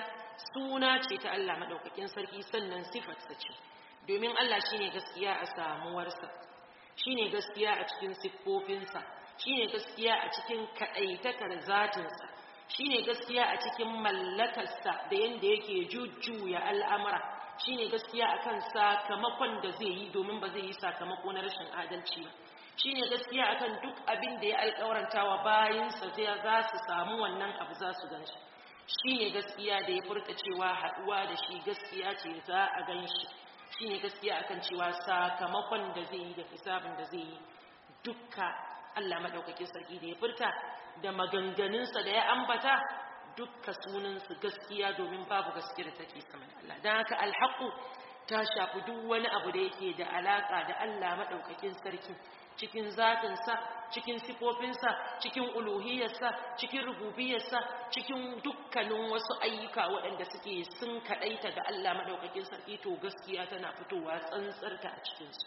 suna ce ta Allah madaukakin sarki sannan sifarsa ce domin Allah shine gaskiya a samuwarsa shine gaskiya a cikin siffofinsa shine gaskiya a cikin kadaitakar zatinsa shine gaskiya a cikin mallakarsa da yanda yake jujjuya al'amura shine gaskiya akan sakamakon da zai yi domin ba zai yi sakamako na rashin adalci ba shine gaskiya akan duk abin da ya alƙawaranta wa bayinsa zai za su samu wannan abu za su ganshi shine gaskiya da ya furta cewa haɗuwa da shi gaskiya ce za a ganshi shine gaskiya akan cewa sakamakon da zai yi da hisabin da zai yi dukka Allah madaukakin sarki da ya furta da maganganunsa da ya ambata dukka sunansu gaskiya domin babu gaskiya da take sama da Allah don haka alhaƙu ta shafi duk wani abu da yake da alaƙa da Allah maɗaukakin sarki cikin zatinsa cikin sifofinsa cikin uluhiyarsa cikin rububiyarsa cikin dukkanin wasu ayyuka waɗanda suke sun kaɗaita da Allah maɗaukakin sarki to gaskiya tana fitowa tsantsarta a cikinsu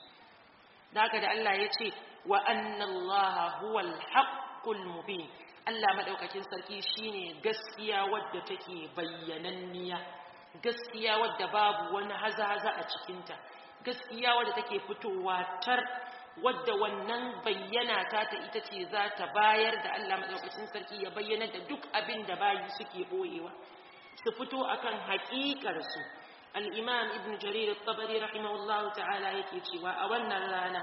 da haka da Allah ya ce wa annallaha huwal haqqul mubin Allah maɗaukakin sarki shine gaskiya wadda take bayyananniya gaskiya wadda babu wani haza-haza a cikinta gaskiya wadda take fitowa tar wadda wannan bayyana ta ta ita ce za ta bayar da Allah maɗaukakin sarki ya bayyana da duk abin da bayi suke ɓoyewa su fito akan haƙiƙarsu al'imam ibn jarir tabari rahimahullahu ta'ala yake cewa a wannan rana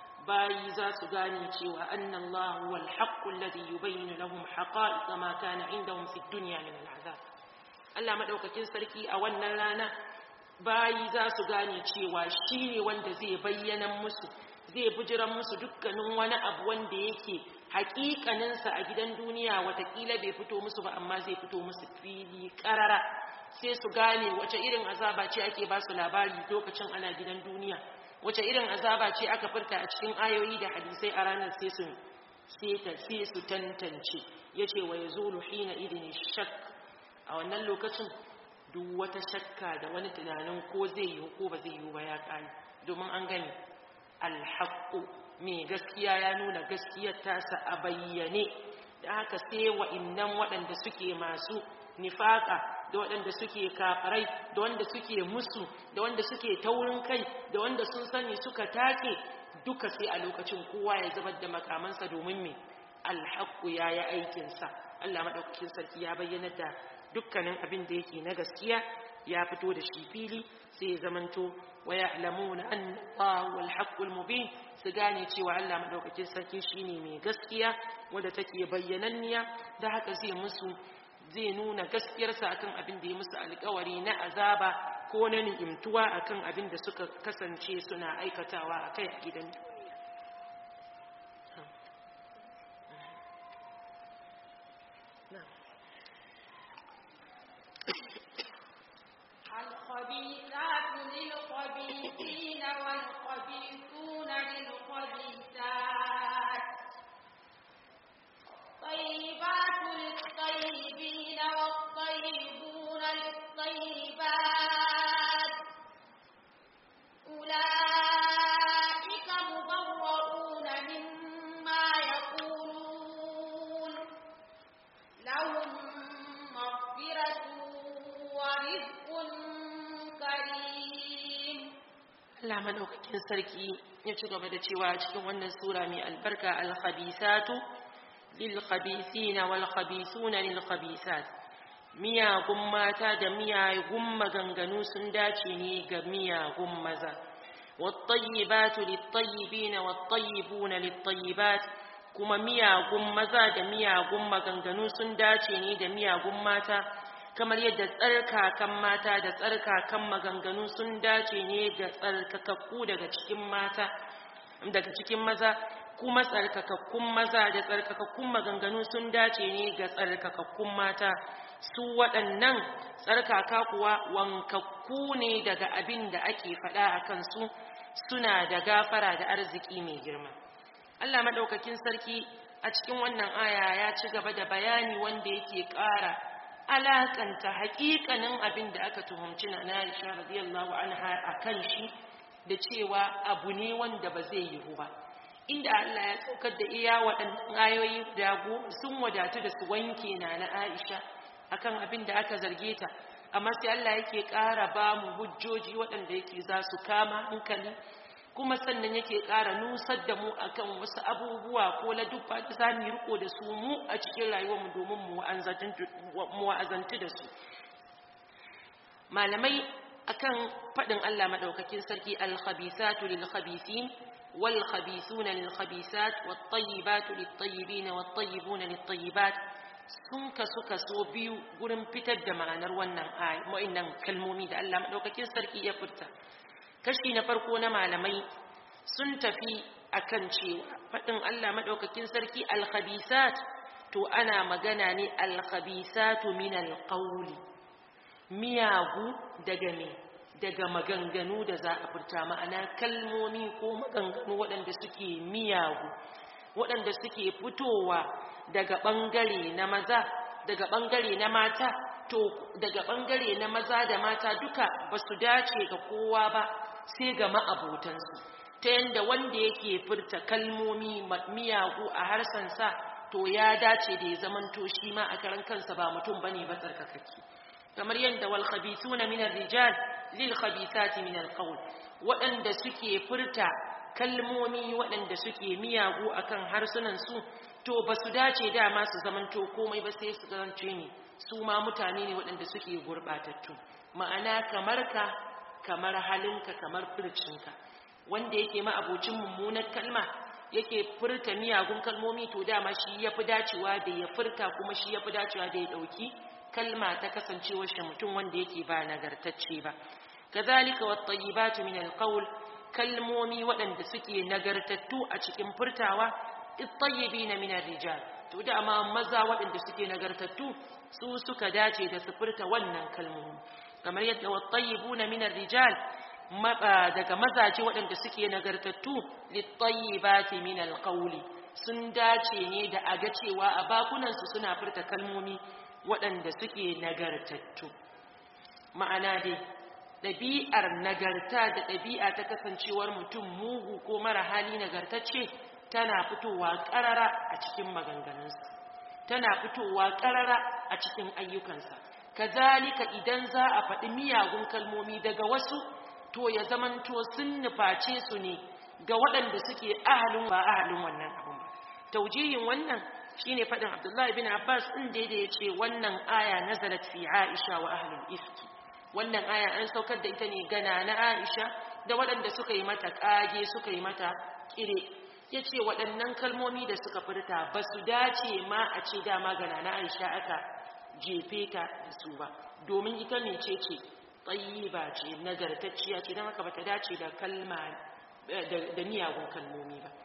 bayi za su gane cewa annan lahu wal haqqul ladhi yubayyinu lahum haqa'iq ma kana indahum fid dunya min al'azab Allah madaukakin sarki a wannan rana bayi za su gane cewa shine wanda zai bayyana musu zai bujiran musu dukkanin wani abu wanda yake hakikanin sa a gidan duniya watakila bai fito musu ba amma zai fito musu fili karara sai su gane wace irin azaba ce ake ba su labari lokacin ana gidan duniya wace irin azaba ce aka furta a cikin ayoyi da hadisai a ranar sai su sai su tantance yace wa yazulu hina idin shak a wannan lokacin duk wata shakka da wani tunanin ko zai yi ko ba zai yi ba ya kai domin an gani alhaqqu me gaskiya ya nuna gaskiyar tasa a bayyane da haka sai wa'annan waɗanda suke masu nifaka da waɗanda suke kafirai da wanda suke musu da wanda suke taurin kai da wanda sun sani suka take duka sai a lokacin kowa ya zubar da makamansa domin me alhaqqu yayi aikinsa Allah madaukakin sarki ya bayyana da dukkanin abin da yake na gaskiya ya fito da shi fili sai ya zamanto wa ya'lamuna anna Allah wal haqqul mubin su gane cewa Allah madaukakin sarki shine mai gaskiya wanda take bayyananniya da haka zai musu zai nuna gaskiyarsa akan abin da ya musu alkawari na azaba ko na ni'imtuwa akan abin da suka kasance suna aikatawa a kai a gidan duniya الخبيثات للخبيثين والخبيثون للخبيثات الطيبات للطيبين والطيبون للطيبات أولئك مبرؤون مما يقولون لهم مغفرة ورزق كريم Allah madaukakin sarki ya ci gaba da cewa cikin wannan sura mai albarka al-khabisatu lil-khabithina wal-khabithuna lil-khabisat miyagun mata da miyagun maganganu sun dace ne ga miyagun maza wat-tayyibatu lit-tayyibina wat-tayyibuna lit-tayyibat kuma miyagun maza da miyagun maganganu sun dace ne da miyagun mata kamar yadda tsarkakan mata da tsarkakan maganganu sun dace ne ga tsarkakakku daga cikin mata daga cikin maza kuma tsarkakakkun maza da tsarkakakkun maganganu sun dace ne ga tsarkakakkun mata su waɗannan tsarkaka kuwa wankakku ne daga abin da ake faɗa a kansu suna da gafara da arziki mai girma Allah maɗaukakin sarki a cikin wannan aya ya ci gaba da bayani wanda yake ƙara alakanta haƙiƙanin abin da aka tuhumci na Aisha radiyallahu anha akan shi da cewa abu ne wanda ba zai yiwu ba inda Allah ya saukar da iya waɗannan ayoyi da sun wadatu da su wanke na na Aisha akan abin da aka zarge ta amma sai Allah yake ƙara ba mu hujjoji waɗanda yake za su kama hankali kuma sannan yake ƙara nusar da mu akan wasu abubuwa ko ladubba da za mu yi riko da su mu a cikin rayuwarmu domin mu wa'azantu da su malamai akan faɗin Allah maɗaukakin sarki al-khabithatu lil-khabithin wal-khabithuna lil-khabithat wat-tayyibatu lit-tayyibin wat-tayyibuna lit-tayyibat sun kasu kaso biyu gurin fitar da ma'anar wannan wa'annan kalmomi da Allah maɗaukakin sarki ya furta kashi na farko na malamai sun tafi akan cewa faɗin Allah maɗaukakin sarki al-khabithat to ana magana ne al-khabithatu min al-qawli miyagu daga me daga maganganu da za a furta ma'ana kalmomi ko maganganu waɗanda suke miyagu waɗanda suke fitowa daga ɓangare na maza daga ɓangare na mata to daga ɓangare na maza da mata duka ba su dace ga kowa ba sai ga ma'abotansu ta yadda wanda yake furta kalmomi miyagu a harsansa to ya dace da ya zamanto shi ma a karan kansa ba mutum bane ba tsarkakake kamar yadda wal khabithuna min ar-rijal lil khabithati min al-qawl waɗanda suke furta kalmomi waɗanda suke miyagu akan harsunan su to ba su dace dama su zamanto komai ba sai su zance ne su ma mutane ne waɗanda suke gurɓatattu ma'ana kamar ka kamar halinka kamar furcinka wanda yake ma abocin mummunar kalma yake furta miyagun kalmomi to dama shi ya fi dacewa da ya furta kuma shi ya fi dacewa da ya ɗauki kalma ta kasancewar shi mutum wanda yake ba nagartacce ba kazalika wat-tayyibatu min al-qawl kalmomi waɗanda suke nagartattu a cikin furtawa at-tayyibina min ar-rijal to da amma maza waɗanda suke nagartattu su suka dace da su furta wannan kalmomi kamar yadda wat-tayyibuna min ar-rijal daga mazaje waɗanda suke nagartattu lit-tayyibati min al-qawli sun dace ne da aga cewa a bakunansu suna furta kalmomi waɗanda suke nagartattu ma'ana dai ɗabi'ar nagarta da ɗabi'a ta kasancewar mutum mugu ko mara hali nagartacce tana fitowa ƙarara a cikin maganganunsa tana fitowa ƙarara a cikin ayyukansa kazalika idan za a faɗi miyagun kalmomi daga wasu to ya zamanto sun nuface su ne ga waɗanda suke ahalin ba ahalin wannan abun ba taujihin wannan shine fadin Abdullahi bin Abbas din da ya ce wannan aya nazalat fi Aisha wa ahlul ifki wannan aya an saukar da ita ne gana na Aisha da waɗanda suka yi mata kage suka yi mata kire yace waɗannan kalmomi da suka furta ba su dace ma a ce dama gana na Aisha aka jefe ta da su ba domin ita ne ce ce tayyiba ce nagartacciya ce don haka bata dace da kalma da miyagun kalmomi ba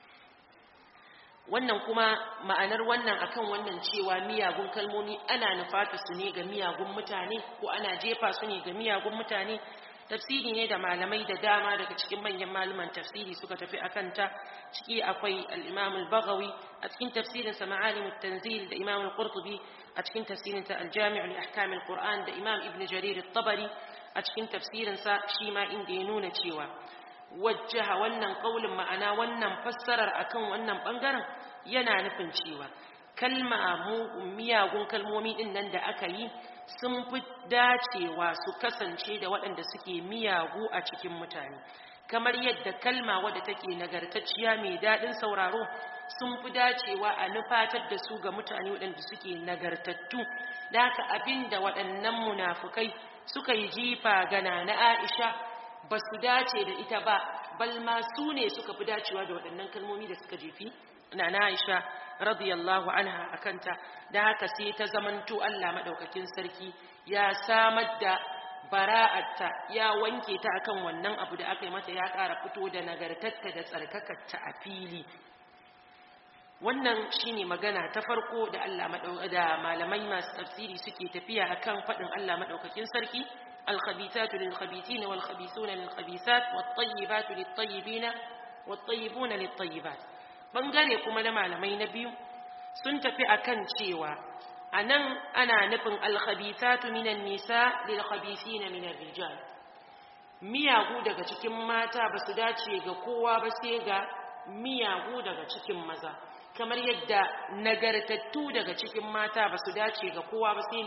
wannan kuma ma'anar wannan akan wannan cewa miyagun kalmomi ana nufata su ne ga miyagun mutane ko ana jefa su ne ga miyagun mutane tafsiri ne da malamai da dama daga cikin manyan malaman tafsiri suka tafi akan ta ciki akwai al-Imam al-Baghawi a cikin tafsirin sa Ma'alim at-Tanzil da Imam al-Qurtubi a cikin tafsirin sa al-Jami' li ahkam al-Qur'an da Imam Ibn Jarir at-Tabari a cikin tafsirin sa shi ma inda ya nuna cewa wajjaha wannan kaulin ma'ana wannan fassarar akan wannan bangaren yana nufin cewa kalma miyagun kalmomi din nan da aka yi sun fi dacewa su kasance da waɗanda suke miyagu a cikin mutane kamar yadda kalma wadda take nagartacciya mai daɗin sauraro sun fi dacewa a nufatar da su ga mutane waɗanda suke nagartattu da haka abin da waɗannan munafukai suka yi jifa gana na aisha ba su dace da ita ba balma su ne suka fi dacewa da waɗannan kalmomi da suka jefi na na aisha radiyallahu anha akanta da haka sai ta zamanto Allah madaukakin sarki ya samar da bara'atta ya wanke ta akan wannan abu da aka yi mata ya ƙara fito da nagartatta da tsarkakarta a fili wannan shine magana ta farko da Allah da malamai masu tafsiri suke tafiya akan faɗin Allah madaukakin sarki الخبيثات للخبيثين والخبيثون للخبيثات والطيبات للطيبين والطيبون للطيبات bangare kuma na malamai na biyu sun tafi akan cewa anan ana nufin alkhabithatu minan nisa lil khabithina minar rijal miyagu daga cikin mata ba su dace ga kowa ba sai ga miyagu daga cikin maza kamar yadda nagartattu daga cikin mata ba su dace ga kowa ba sai ne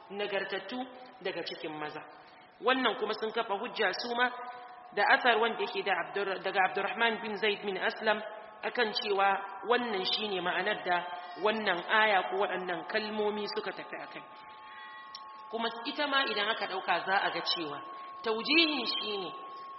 nagartattu daga cikin maza wannan kuma sun kafa hujja su ma da asar wanda yake da daga Abdurrahman bin Zaid bin Aslam akan cewa wannan shine ma'anar da wannan aya ko waɗannan kalmomi suka tafi akai kuma ita ma idan aka ɗauka za a ga cewa taujihin shine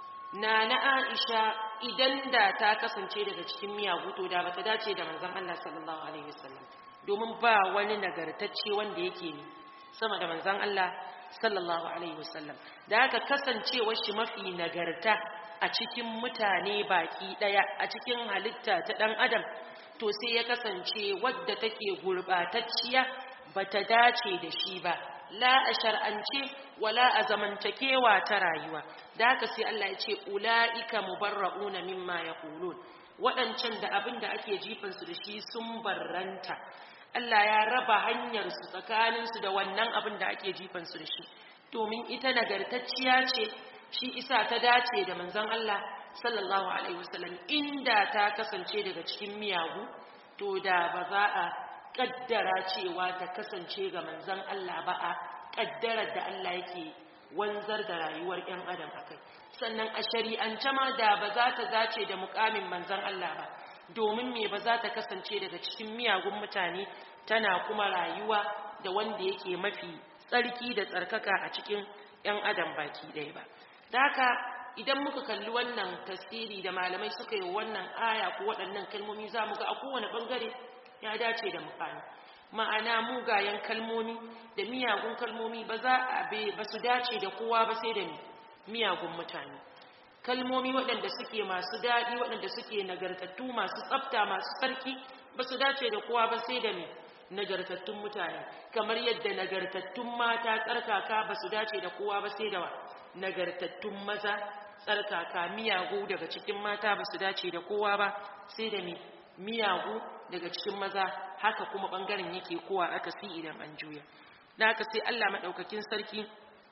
na na Aisha idan da ta kasance daga cikin miyagu to da bata dace da manzon Allah sallallahu alaihi wasallam domin ba wani nagartacce wanda yake ne sama da manzon Allah sallallahu alaihi wasallam da haka kasancewar shi mafi nagarta a cikin mutane baki daya a cikin halitta ta dan adam to sai ya kasance wadda take gurbatacciya bata dace da shi ba la a shar'ance wala a zamantakewa ta rayuwa da haka sai Allah ya ce ula'ika mubarra'una mimma yaqulun waɗancan da abin da ake jifan su da shi sun barranta Allah ya raba hanyar su tsakanin su da wannan abin da ake jifan su da shi domin ita nagartacciya ce shi isa ta dace da manzon Allah sallallahu alaihi wasallam inda ta kasance daga cikin miyagu to da ba za a kaddara cewa ta kasance ga manzon Allah ba a kaddarar da Allah yake wanzar da rayuwar ƴan adam akai sannan a shari'ance ma da ba za ta dace da mukamin manzon Allah ba domin me ba za ta kasance daga cikin miyagun mutane tana kuma rayuwa da wanda yake mafi tsarki da tsarkaka a cikin ƴan adam baki ɗaya ba da haka idan muka kalli wannan tasiri da malamai suka yi wannan aya ko waɗannan kalmomi za mu ga a kowane ɓangare ya dace da mukami ma'ana mugayen kalmomi da miyagun kalmomi ba za a be ba su dace da kowa ba sai da miyagun mutane kalmomi waɗanda suke masu daɗi waɗanda suke nagartattu masu tsafta masu tsarki ba su dace da kowa ba sai da nagartattun mutane kamar yadda nagartattun mata tsarkaka ba su dace da kowa ba sai da nagartattun maza tsarkaka miyagu daga cikin mata ba su dace da kowa ba sai da miyagu daga cikin maza haka kuma bangaren yake kowa aka si idan an juya da haka sai Allah madaukakin sarki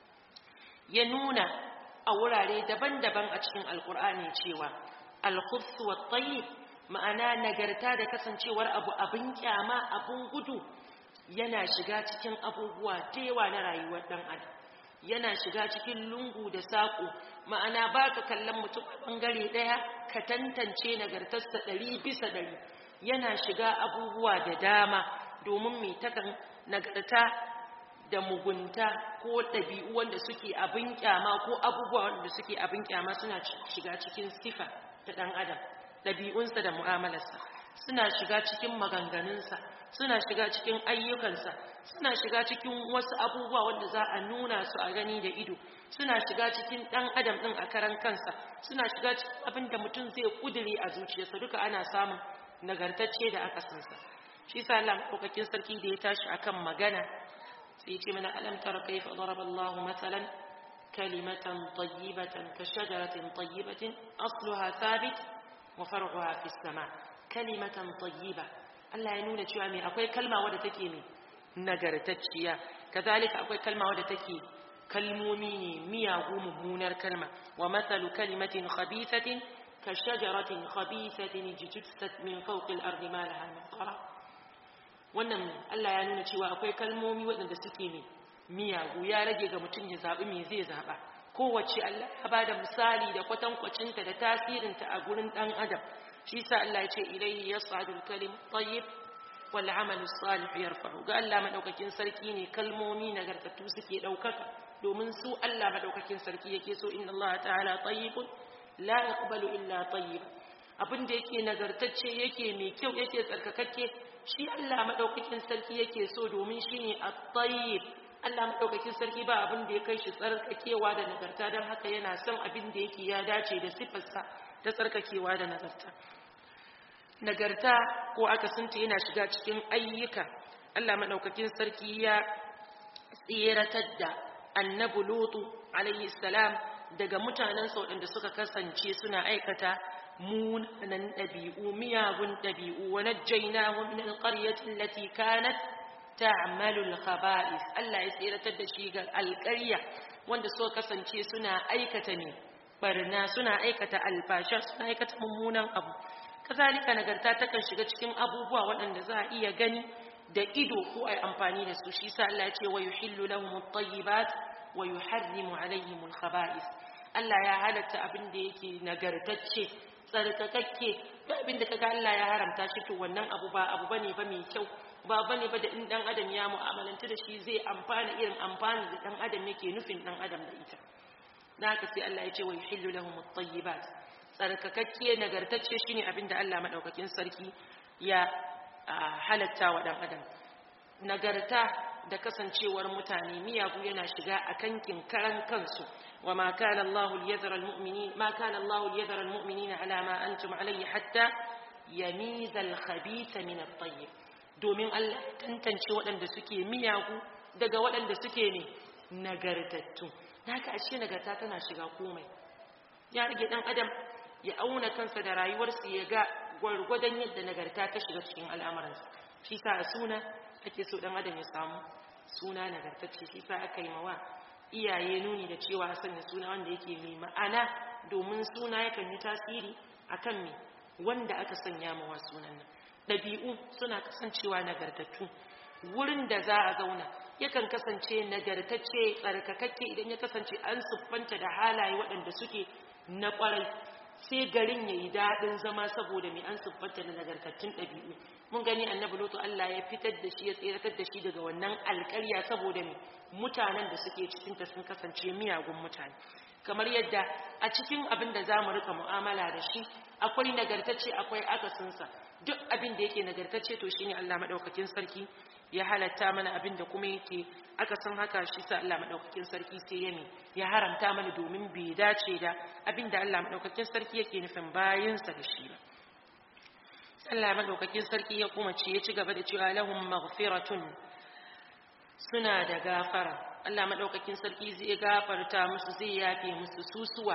ya nuna a wurare daban-daban a cikin alkur'ani cewa al-khubs wa tayyib ma'ana nagarta da kasancewar abu abin kyama abun gudu yana shiga cikin abubuwa da yawa na rayuwar dan adam yana shiga cikin lungu da saƙo ma'ana ba ka kallon mutum a ɓangare ɗaya ka tantance nagartarsa ɗari bisa ɗari yana shiga abubuwa da dama domin mai takan nagarta da mugunta ko ɗabi'u wanda suke abin kyama ko abubuwa wanda suke abin kyama suna shiga cikin sifa ta ɗan adam ɗabi'unsa da mu'amalarsa suna shiga cikin maganganunsa suna shiga cikin ayyukansa suna shiga cikin wasu abubuwa wanda za a nuna su a gani da ido suna shiga cikin ɗan adam ɗin a karan kansa suna shiga cikin abin da mutum zai kudure a zuciyarsa duka ana samun nagartacce da aka sansa shi sa Allah kokakin sarki da ya tashi akan magana sai ce mana alam tara kayfa daraba Allah masalan kalimatan tayyibatan ka shajaratin tayyibatin asluha thabit wa far'uha fis sama kalimatan tayyiba Allah ya nuna cewa me akwai kalma wadda take me nagartacciya kazalika akwai kalma wadda take kalmomi ne miyagu mummunar kalma wa mathalu kalimatin khabithatin ka shajaratin khabithatin jitussat min fawqi al-ardi ma laha min qara wannan Allah ya nuna cewa akwai kalmomi waɗanda suke ne miyagu ya rage ga mutum ya zaɓi me zai zaɓa kowace Allah ya bada misali da kwatankwacinta da tasirinta a gurin ɗan adam shi sa Allah ya ce ilayhi yas'adu al-kalim tayyib wal 'amalu salih yarfa'u ga Allah madaukakin sarki ne kalmomi nagartattu suke daukaka domin su Allah madaukakin sarki yake so inna Allah ta'ala tayyibun la yaqbalu illa tayyib abin da yake nagartacce yake mai kyau yake tsarkakakke shi Allah madaukakin sarki yake so domin shine at-tayyib Allah madaukakin sarki ba abin da ya kai shi tsarkakewa da nagarta don haka yana son abin da yake ya dace da sifarsa ta tsarkakewa da nagarta nagarta ko akasinta yana shiga cikin ayyuka Allah madaukakin sarki ya tseratar da annabi lutu alayhi salam daga mutanen waɗanda suka kasance suna aikata munanan ɗabi'u miyagun ɗabi'u wa najjaynahu min alqaryati allati kanat ta'malu alkhaba'is Allah ya tseratar da shi ga alƙarya wanda suka kasance suna aikata ne barna suna aikata alfasha suna aikata mummunan abu kazalika nagarta takan shiga cikin abubuwa waɗanda za a iya gani da ido ko ai amfani da su shi sa Allah ya ce wa yuhillu lahum at-tayyibat wa yuharrimu alaihim al-khaba'is Allah ya halatta abin da yake nagartacce tsarkakakke duk abin da kaga Allah ya haramta shi to wannan abu ba abu bane ba mai kyau ba bane ba da in dan adam ya mu'amalanta da shi zai amfana irin amfani da dan adam yake nufin dan adam da ita dan haka sai Allah ya ce wa yuhillu lahum at-tayyibat tsarkakakke nagartacce shine abin da Allah madaukakin sarki ya halatta wa dan adam nagarta da kasancewar mutane miyagu yana shiga a kankin karan kansu wa ma kana Allahu liyadhara almu'minin ma kana Allahu liyadhara almu'minina ala ma antum alayhi hatta yamiza alkhabitha min at-tayyib domin Allah tantance waɗanda suke miyagu daga waɗanda suke ne nagartattu haka ashe nagarta tana shiga komai ya rage dan adam ya auna kansa da rayuwarsa ya ga gwargwadon yadda nagarta ta shiga cikin al'amuransa shi sa a suna ake so dan adam ya samu suna nagartacce shi sa aka yi mawa iyaye nuni da cewa a sanya suna wanda yake mai ma'ana domin suna yakan yi tasiri akan me wanda aka sanya mawa sunan nan ɗabi'u suna kasancewa nagartattu wurin da za a zauna yakan kasance nagartacce tsarkakakke idan ya kasance an siffanta da halaye waɗanda suke na ƙwarai sai garin ya yi daɗin zama saboda mai an siffanta da nagartattun ɗabi'u mun gani annabi lutu Allah ya fitar da shi ya tseratar da shi daga wannan alƙarya saboda mai mutanen da suke cikinta sun kasance miyagun mutane kamar yadda a cikin abin da za mu rika mu'amala da shi akwai nagartacce akwai akasinsa duk abin da yake nagartacce to shine Allah madaukakin sarki ya halatta mana abin da kuma yake akasin haka shi sa Allah madaukakin sarki sai ya ya haramta mana domin bai dace da abin da Allah madaukakin sarki yake nufin bayinsa da shi ba Allah madaukakin sarki ya kuma ce ya ci gaba da cewa lahum maghfiratun suna da gafara Allah madaukakin sarki zai gafarta musu zai yafe musu susuwa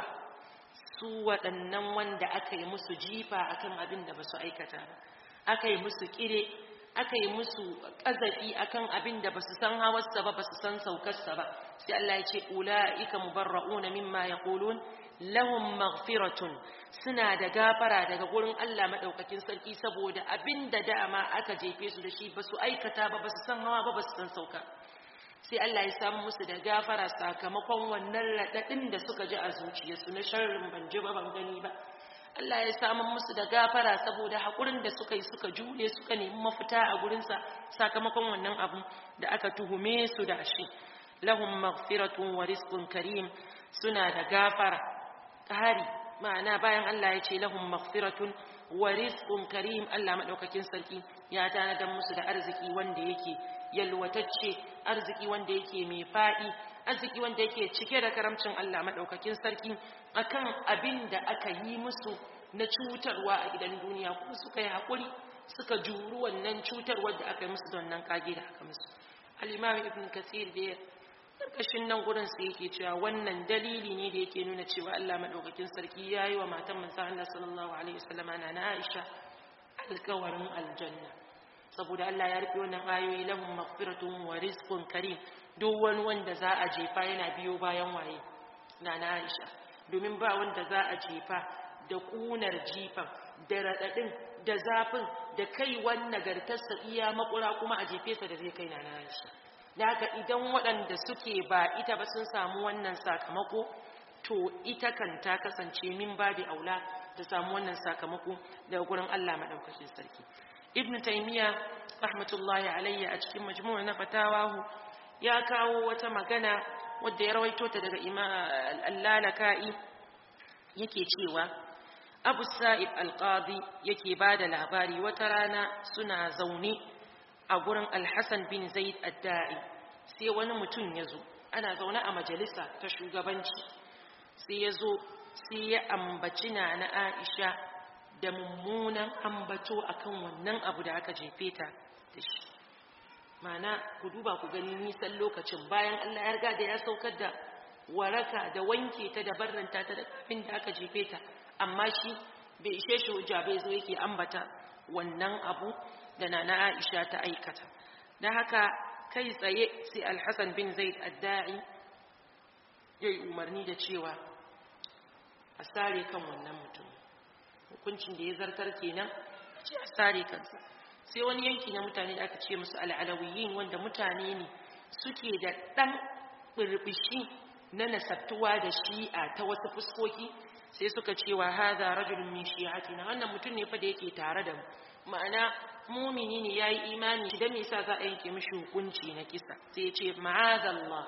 su waɗannan wanda aka yi musu jifa akan abin da basu aikata ba aka yi musu kire aka yi musu ƙazafi akan abin da basu san hawarsa ba basu san saukarsa ba sai Allah ya ce ulaika mubarra'una mimma yaqulun lahum maghfiratun suna da gafara daga gurin Allah madaukakin sarki saboda abin da dama aka jefe su da shi basu aikata ba basu san hawa ba basu san sauka sai Allah ya samu musu da gafara sakamakon wannan raɗaɗin da suka ji a zuciyarsu na sharrin ban ji ba ban gani ba Allah ya samu musu da gafara saboda haƙurin da suka yi suka jure suka nemi mafita a gurinsa sakamakon wannan abu da aka tuhume su da shi lahum maghfiratun wa rizqun karim suna da gafara ƙari ma'ana bayan Allah ya ce lahum maghfiratun wa rizqun karim Allah madaukakin sarki ya tanadar musu da arziki wanda yake yalwatacce arziki wanda yake mai faɗi arziki wanda yake cike da karamcin Allah madaukakin sarki akan abin da aka yi musu na cutarwa a gidan duniya kuma suka yi hakuri suka juru wannan cutarwar da aka yi musu da wannan kage da aka musu al-imam ibn kathir da karkashin nan gurin sai yake cewa wannan dalili ne da yake nuna cewa Allah madaukakin sarki yayi wa matan manzo Allah sallallahu alaihi wasallama na Aisha alkawarin aljanna saboda Allah ya rufe wannan ayoyi lahum maghfiratun wa rizqun karim duk wani wanda za a jefa yana biyo bayan waye nana Aisha domin ba wanda za a jefa da kunar jifan da radadin da zafin da kai wannan nagartarsa iya makura kuma a jefe sa da zai kai nana Aisha da haka idan waɗanda suke ba ita ba sun samu wannan sakamako to ita kan ta kasance min babi aula ta samu wannan sakamako daga gurin Allah madaukakin sarki ibn taymiya rahmatullahi alayhi a cikin majmu' na fatawahu ya kawo wata magana wadda ya rawaito ta daga imam al-lalaka'i yake cewa abu sa'ib al-qadi yake bada labari wata rana suna zaune a gurin al-hasan bin zaid ad-da'i sai wani mutum ya zo ana zaune a majalisa ta shugabanci sai ya zo sai ya ambaci na na aisha da mummunan ambato akan wannan abu da aka jefe ta da shi mana ku duba ku gani nisan lokacin bayan Allah ya riga da ya saukar da waraka da wanke ta da barranta ta da kafin da aka jefe ta amma shi bai ishe shi hujja bai zo yake ambata wannan abu da nana Aisha ta aikata dan haka kai tsaye sai Al-Hasan bin Zaid ad-Da'i yayi umarni da cewa a sare kan wannan mutum hukuncin da ya zartar kenan ce a sare kansa sai wani yanki na mutane da aka ce musu al'alawiyin wanda mutane ne suke da ɗan ɓirɓishi na nasabtuwa da shi'a ta wasu fuskoki sai suka ce wa haza rajulun min shi'atina wannan mutum ne fa da yake tare da mu ma'ana mumini ne yayi imani da me yasa za a yanke mishi hukunci na kisa sai ya ce ma'azallah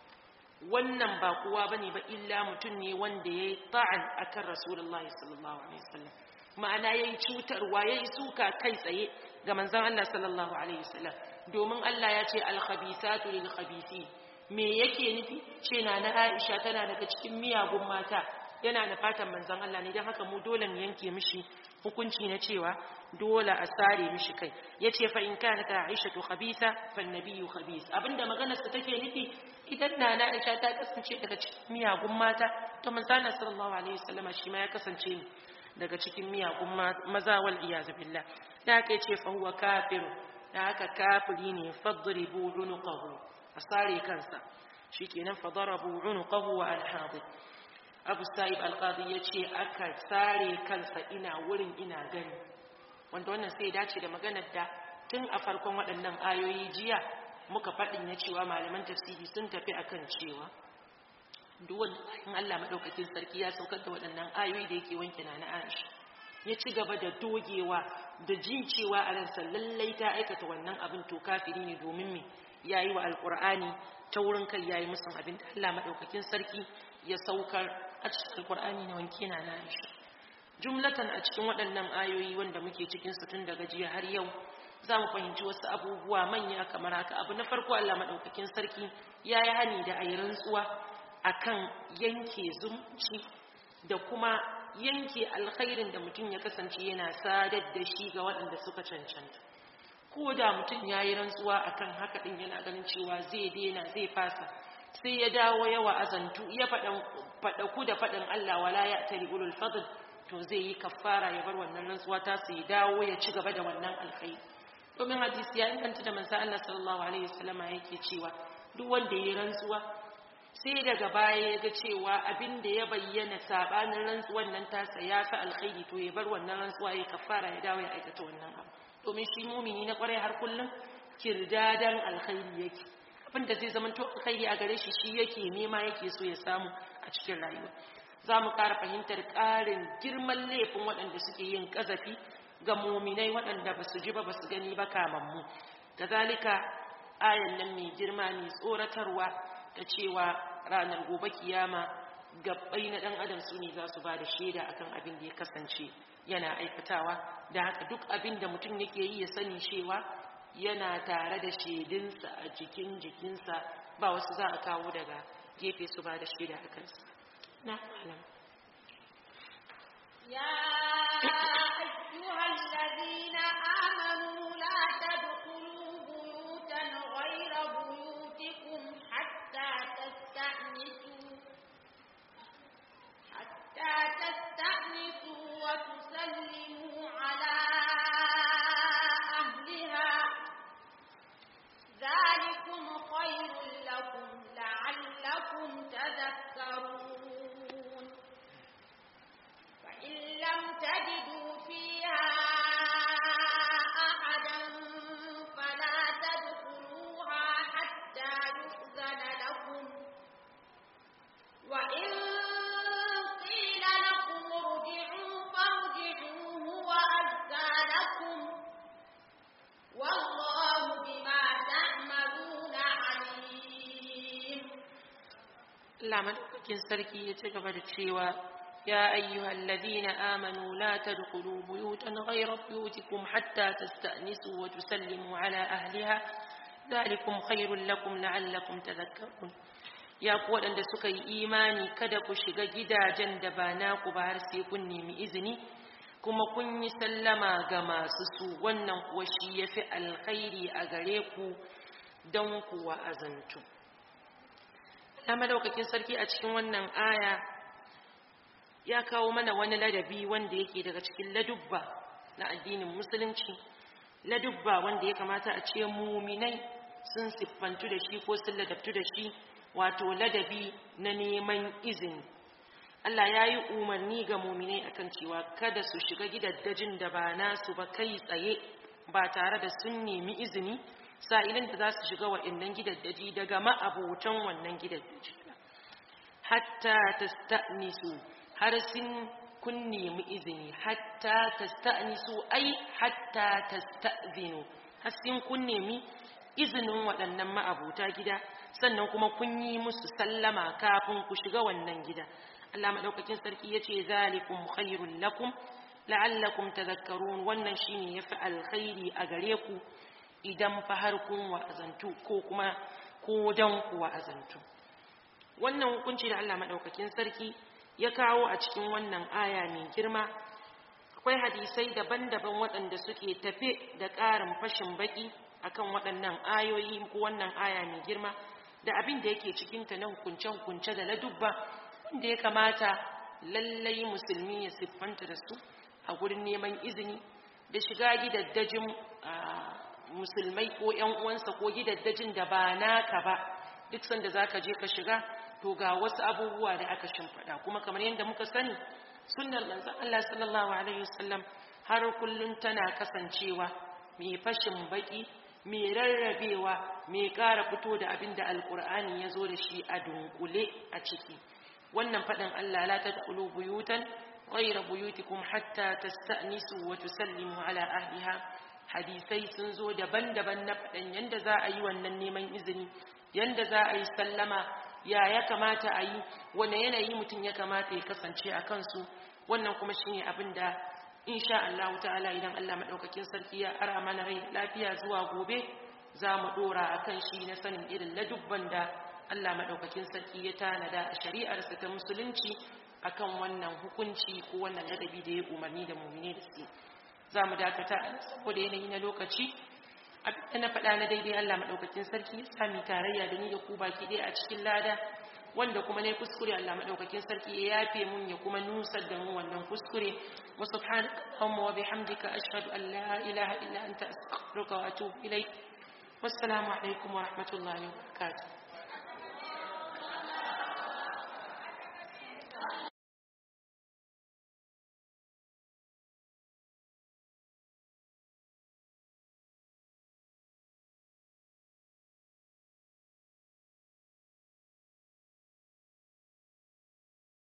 wannan ba kowa bane ba illa mutum ne wanda yayi ta'an akan rasulullahi sallallahu alaihi wasallam ma'ana yayi cutarwa yayi suka kai tsaye ga manzon Allah sallallahu alaihi wasallam domin Allah ya ce al-khabithatu lil-khabithin me yake nufi ce na na Aisha tana daga cikin miyagun mata yana da fatan manzon Allah ne dan haka mu dole mu yanke mishi hukunci na cewa dole a sare mishi kai yace fa in kana ta Aisha tu khabitha fa nabiyyu khabith abinda maganar sa take nufi idan na na Aisha ta kasance daga cikin miyagun mata to manzon Allah sallallahu alaihi wasallam shi ma ya kasance ne daga cikin miyagun maza wal iyaz billah da haka yace fa huwa kafir da haka kafiri ne fadribu unuqahu asare kansa shikenan fadarabu unuqahu wa alhadid abu sa'ib alqadi yace aka sare kansa ina wurin ina gani wanda wannan sai dace da maganar da tun a farkon waɗannan ayoyi jiya muka faɗin ya cewa malaman tafsiri sun tafi akan cewa duk wanda bayan Allah madaukakin sarki ya saukar da waɗannan ayoyi da yake wanke na Aisha ya ci gaba da dogewa da jin cewa a ransa lallai ta aikata wannan abin to kafiri ne domin me yayi wa alqur'ani ta wurin kai yayi musun abin da Allah madaukakin sarki ya saukar a cikin alqur'ani na wanke na Aisha jumlatan a cikin waɗannan ayoyi wanda muke cikin su tun daga jiya har yau za mu fahimci wasu abubuwa manya kamar haka abu na farko Allah madaukakin sarki ya yi hani da ayi rantsuwa akan yanke zumunci da kuma yanke alkhairin da mutum ya kasance yana sadar da shi ga waɗanda suka cancanta ko da mutum ya yi rantsuwa akan haka ɗin yana ganin cewa zai daina zai fasa sai ya dawo yawa azantu ya faɗaku da faɗin Allah wala ya tari ulul fadl to zai yi kafara ya bar wannan rantsuwa ta su ya dawo ya ci gaba da wannan alkhairi domin hadisi ya inganta da manzo Allah sallallahu alaihi wasallama yake cewa duk wanda ya yi rantsuwa sai daga baya ya ga cewa abin da ya bayyana sabanin rantsuwan nan tasa ya fi alkhairi to ya bar wannan rantsuwa ya kafara ya dawo ya aikata wannan abu domin shi mumini na kwarai har kullum kirdadan alkhairi yake abin da zai zama to alkhairi a gare shi shi yake nema yake so ya samu a cikin rayuwa za mu ƙara fahimtar ƙarin girman laifin waɗanda suke yin ƙazafi ga muminai waɗanda ba su ji ba ba su gani ba kamammu kazalika ayan nan mai girma mai tsoratarwa ta cewa ranar gobe kiyama gabbai na dan adam su ne za su ba da shaida akan abin da ya kasance yana aikatawa da haka duk abin da mutum yake yi ya sani cewa yana tare da shaidinsa a jikin jikinsa ba wasu za a kawo daga gefe su ba da shaida a kansa na alam يا أيها الذين آمنوا لا تدخلوا بيوتا غير بيوتكم حتى تستأنسوا حتى تستأنسوا وتسلموا على أهلها ذلكم خير لكم لعلكم تذكرون فإن لم تجدوا فيها أحدا فلا تدخلوها حتى يؤذن لكم وإن قيل لكم ارجعوا فارجعوا هو أزكى لكم والله بما تعملون عليم Allah madaukakin sarki ya ci gaba da cewa ya ayyuhal ladina amanu la tadkhulu buyutan ghayra buyutikum hatta tasta'nisu wa tusallimu ala ahliha dhalikum khairul lakum la'allakum tadhakkarun ya ku waɗanda suka yi imani kada ku shiga gidajen da ba naku ba har sai kun nemi izini kuma kun yi sallama ga masu su wannan kuwa shi yafi alkhairi a gare ku don ku wa'azantu ta madaukakin sarki a cikin wannan aya ya kawo mana wani ladabi wanda yake daga cikin ladubba na addinin musulunci ladubba wanda ya kamata a ce muminai sun siffantu da shi ko sun ladabtu da shi wato ladabi na neman izini Allah ya yi umarni ga muminai akan cewa kada su shiga gidaddajin da ba nasu ba kai tsaye ba tare da sun nemi izini sa'ilin da za su shiga wa'annan gidaddaji daga ma'abotan wannan gidaddaji hatta tasta'nisu har sun kun nemi izini hatta tasta'nisu ai hatta tasta'zinu har sun kun nemi izinin waɗannan ma'abuta gida sannan kuma kun yi musu sallama kafin ku shiga wannan gida Allah madaukakin sarki yace zalikum khairul lakum la'allakum tadhakkarun wannan shine yafi alkhairi a gare ku idan fa har kun wa'azantu ko kuma ko dan ku wa'azantu wannan hukunci da Allah madaukakin sarki ya kawo a cikin wannan aya mai girma akwai hadisai daban-daban waɗanda suke tafe da ƙarin fashin baki akan waɗannan ayoyi ko wannan aya mai girma da abin da yake cikinta na hukunce-hukunce da ladubba wanda ya kamata lallai musulmi ya siffanta da su a gurin neman izini da shiga gidaddajin musulmai ko ‘yan uwansa ko gidaddajin da ba naka ba duk sanda za ka je ka shiga to ga wasu abubuwa da aka shimfiɗa kuma kamar yadda muka sani sunnar manzon Allah sallallahu alaihi wasallam har kullun tana kasancewa mai fashin baki mai rarrabewa mai ƙara fito da abin da alƙur'ani ya zo da shi a dunkule a ciki wannan faɗin Allah la tadkhulu buyutan ghayra buyutikum hatta tasta'nisu wa tusallimu ala ahliha hadisai sun zo daban-daban na faɗin yanda za a yi wannan neman izini yanda za a yi sallama ya ya kamata a yi wane yanayi mutum ya kamata ya kasance a kansu wannan kuma shine abin da insha Allah ta'ala idan Allah madaukakin sarki ya ara mana rai lafiya zuwa gobe za mu dora akan shi na sanin irin ladubban da Allah madaukakin sarki ya tanada a shari'arsa ta musulunci akan wannan hukunci ko wannan ladabi da ya umarni da mu'mini da su za mu dakata saboda yanayi na lokaci abin da na faɗa na daidai Allah madaukakin sarki ya sami tarayya da ni da ku baki ɗaya a cikin lada wanda kuma ne kuskure Allah madaukakin sarki ya yafe mun ya kuma nusar da mu wannan kuskure wa subhanaka allahumma wa bihamdika ashhadu an la ilaha illa anta astaghfiruka wa atubu ilaik wassalamu alaikum wa rahmatullahi wa barakatuh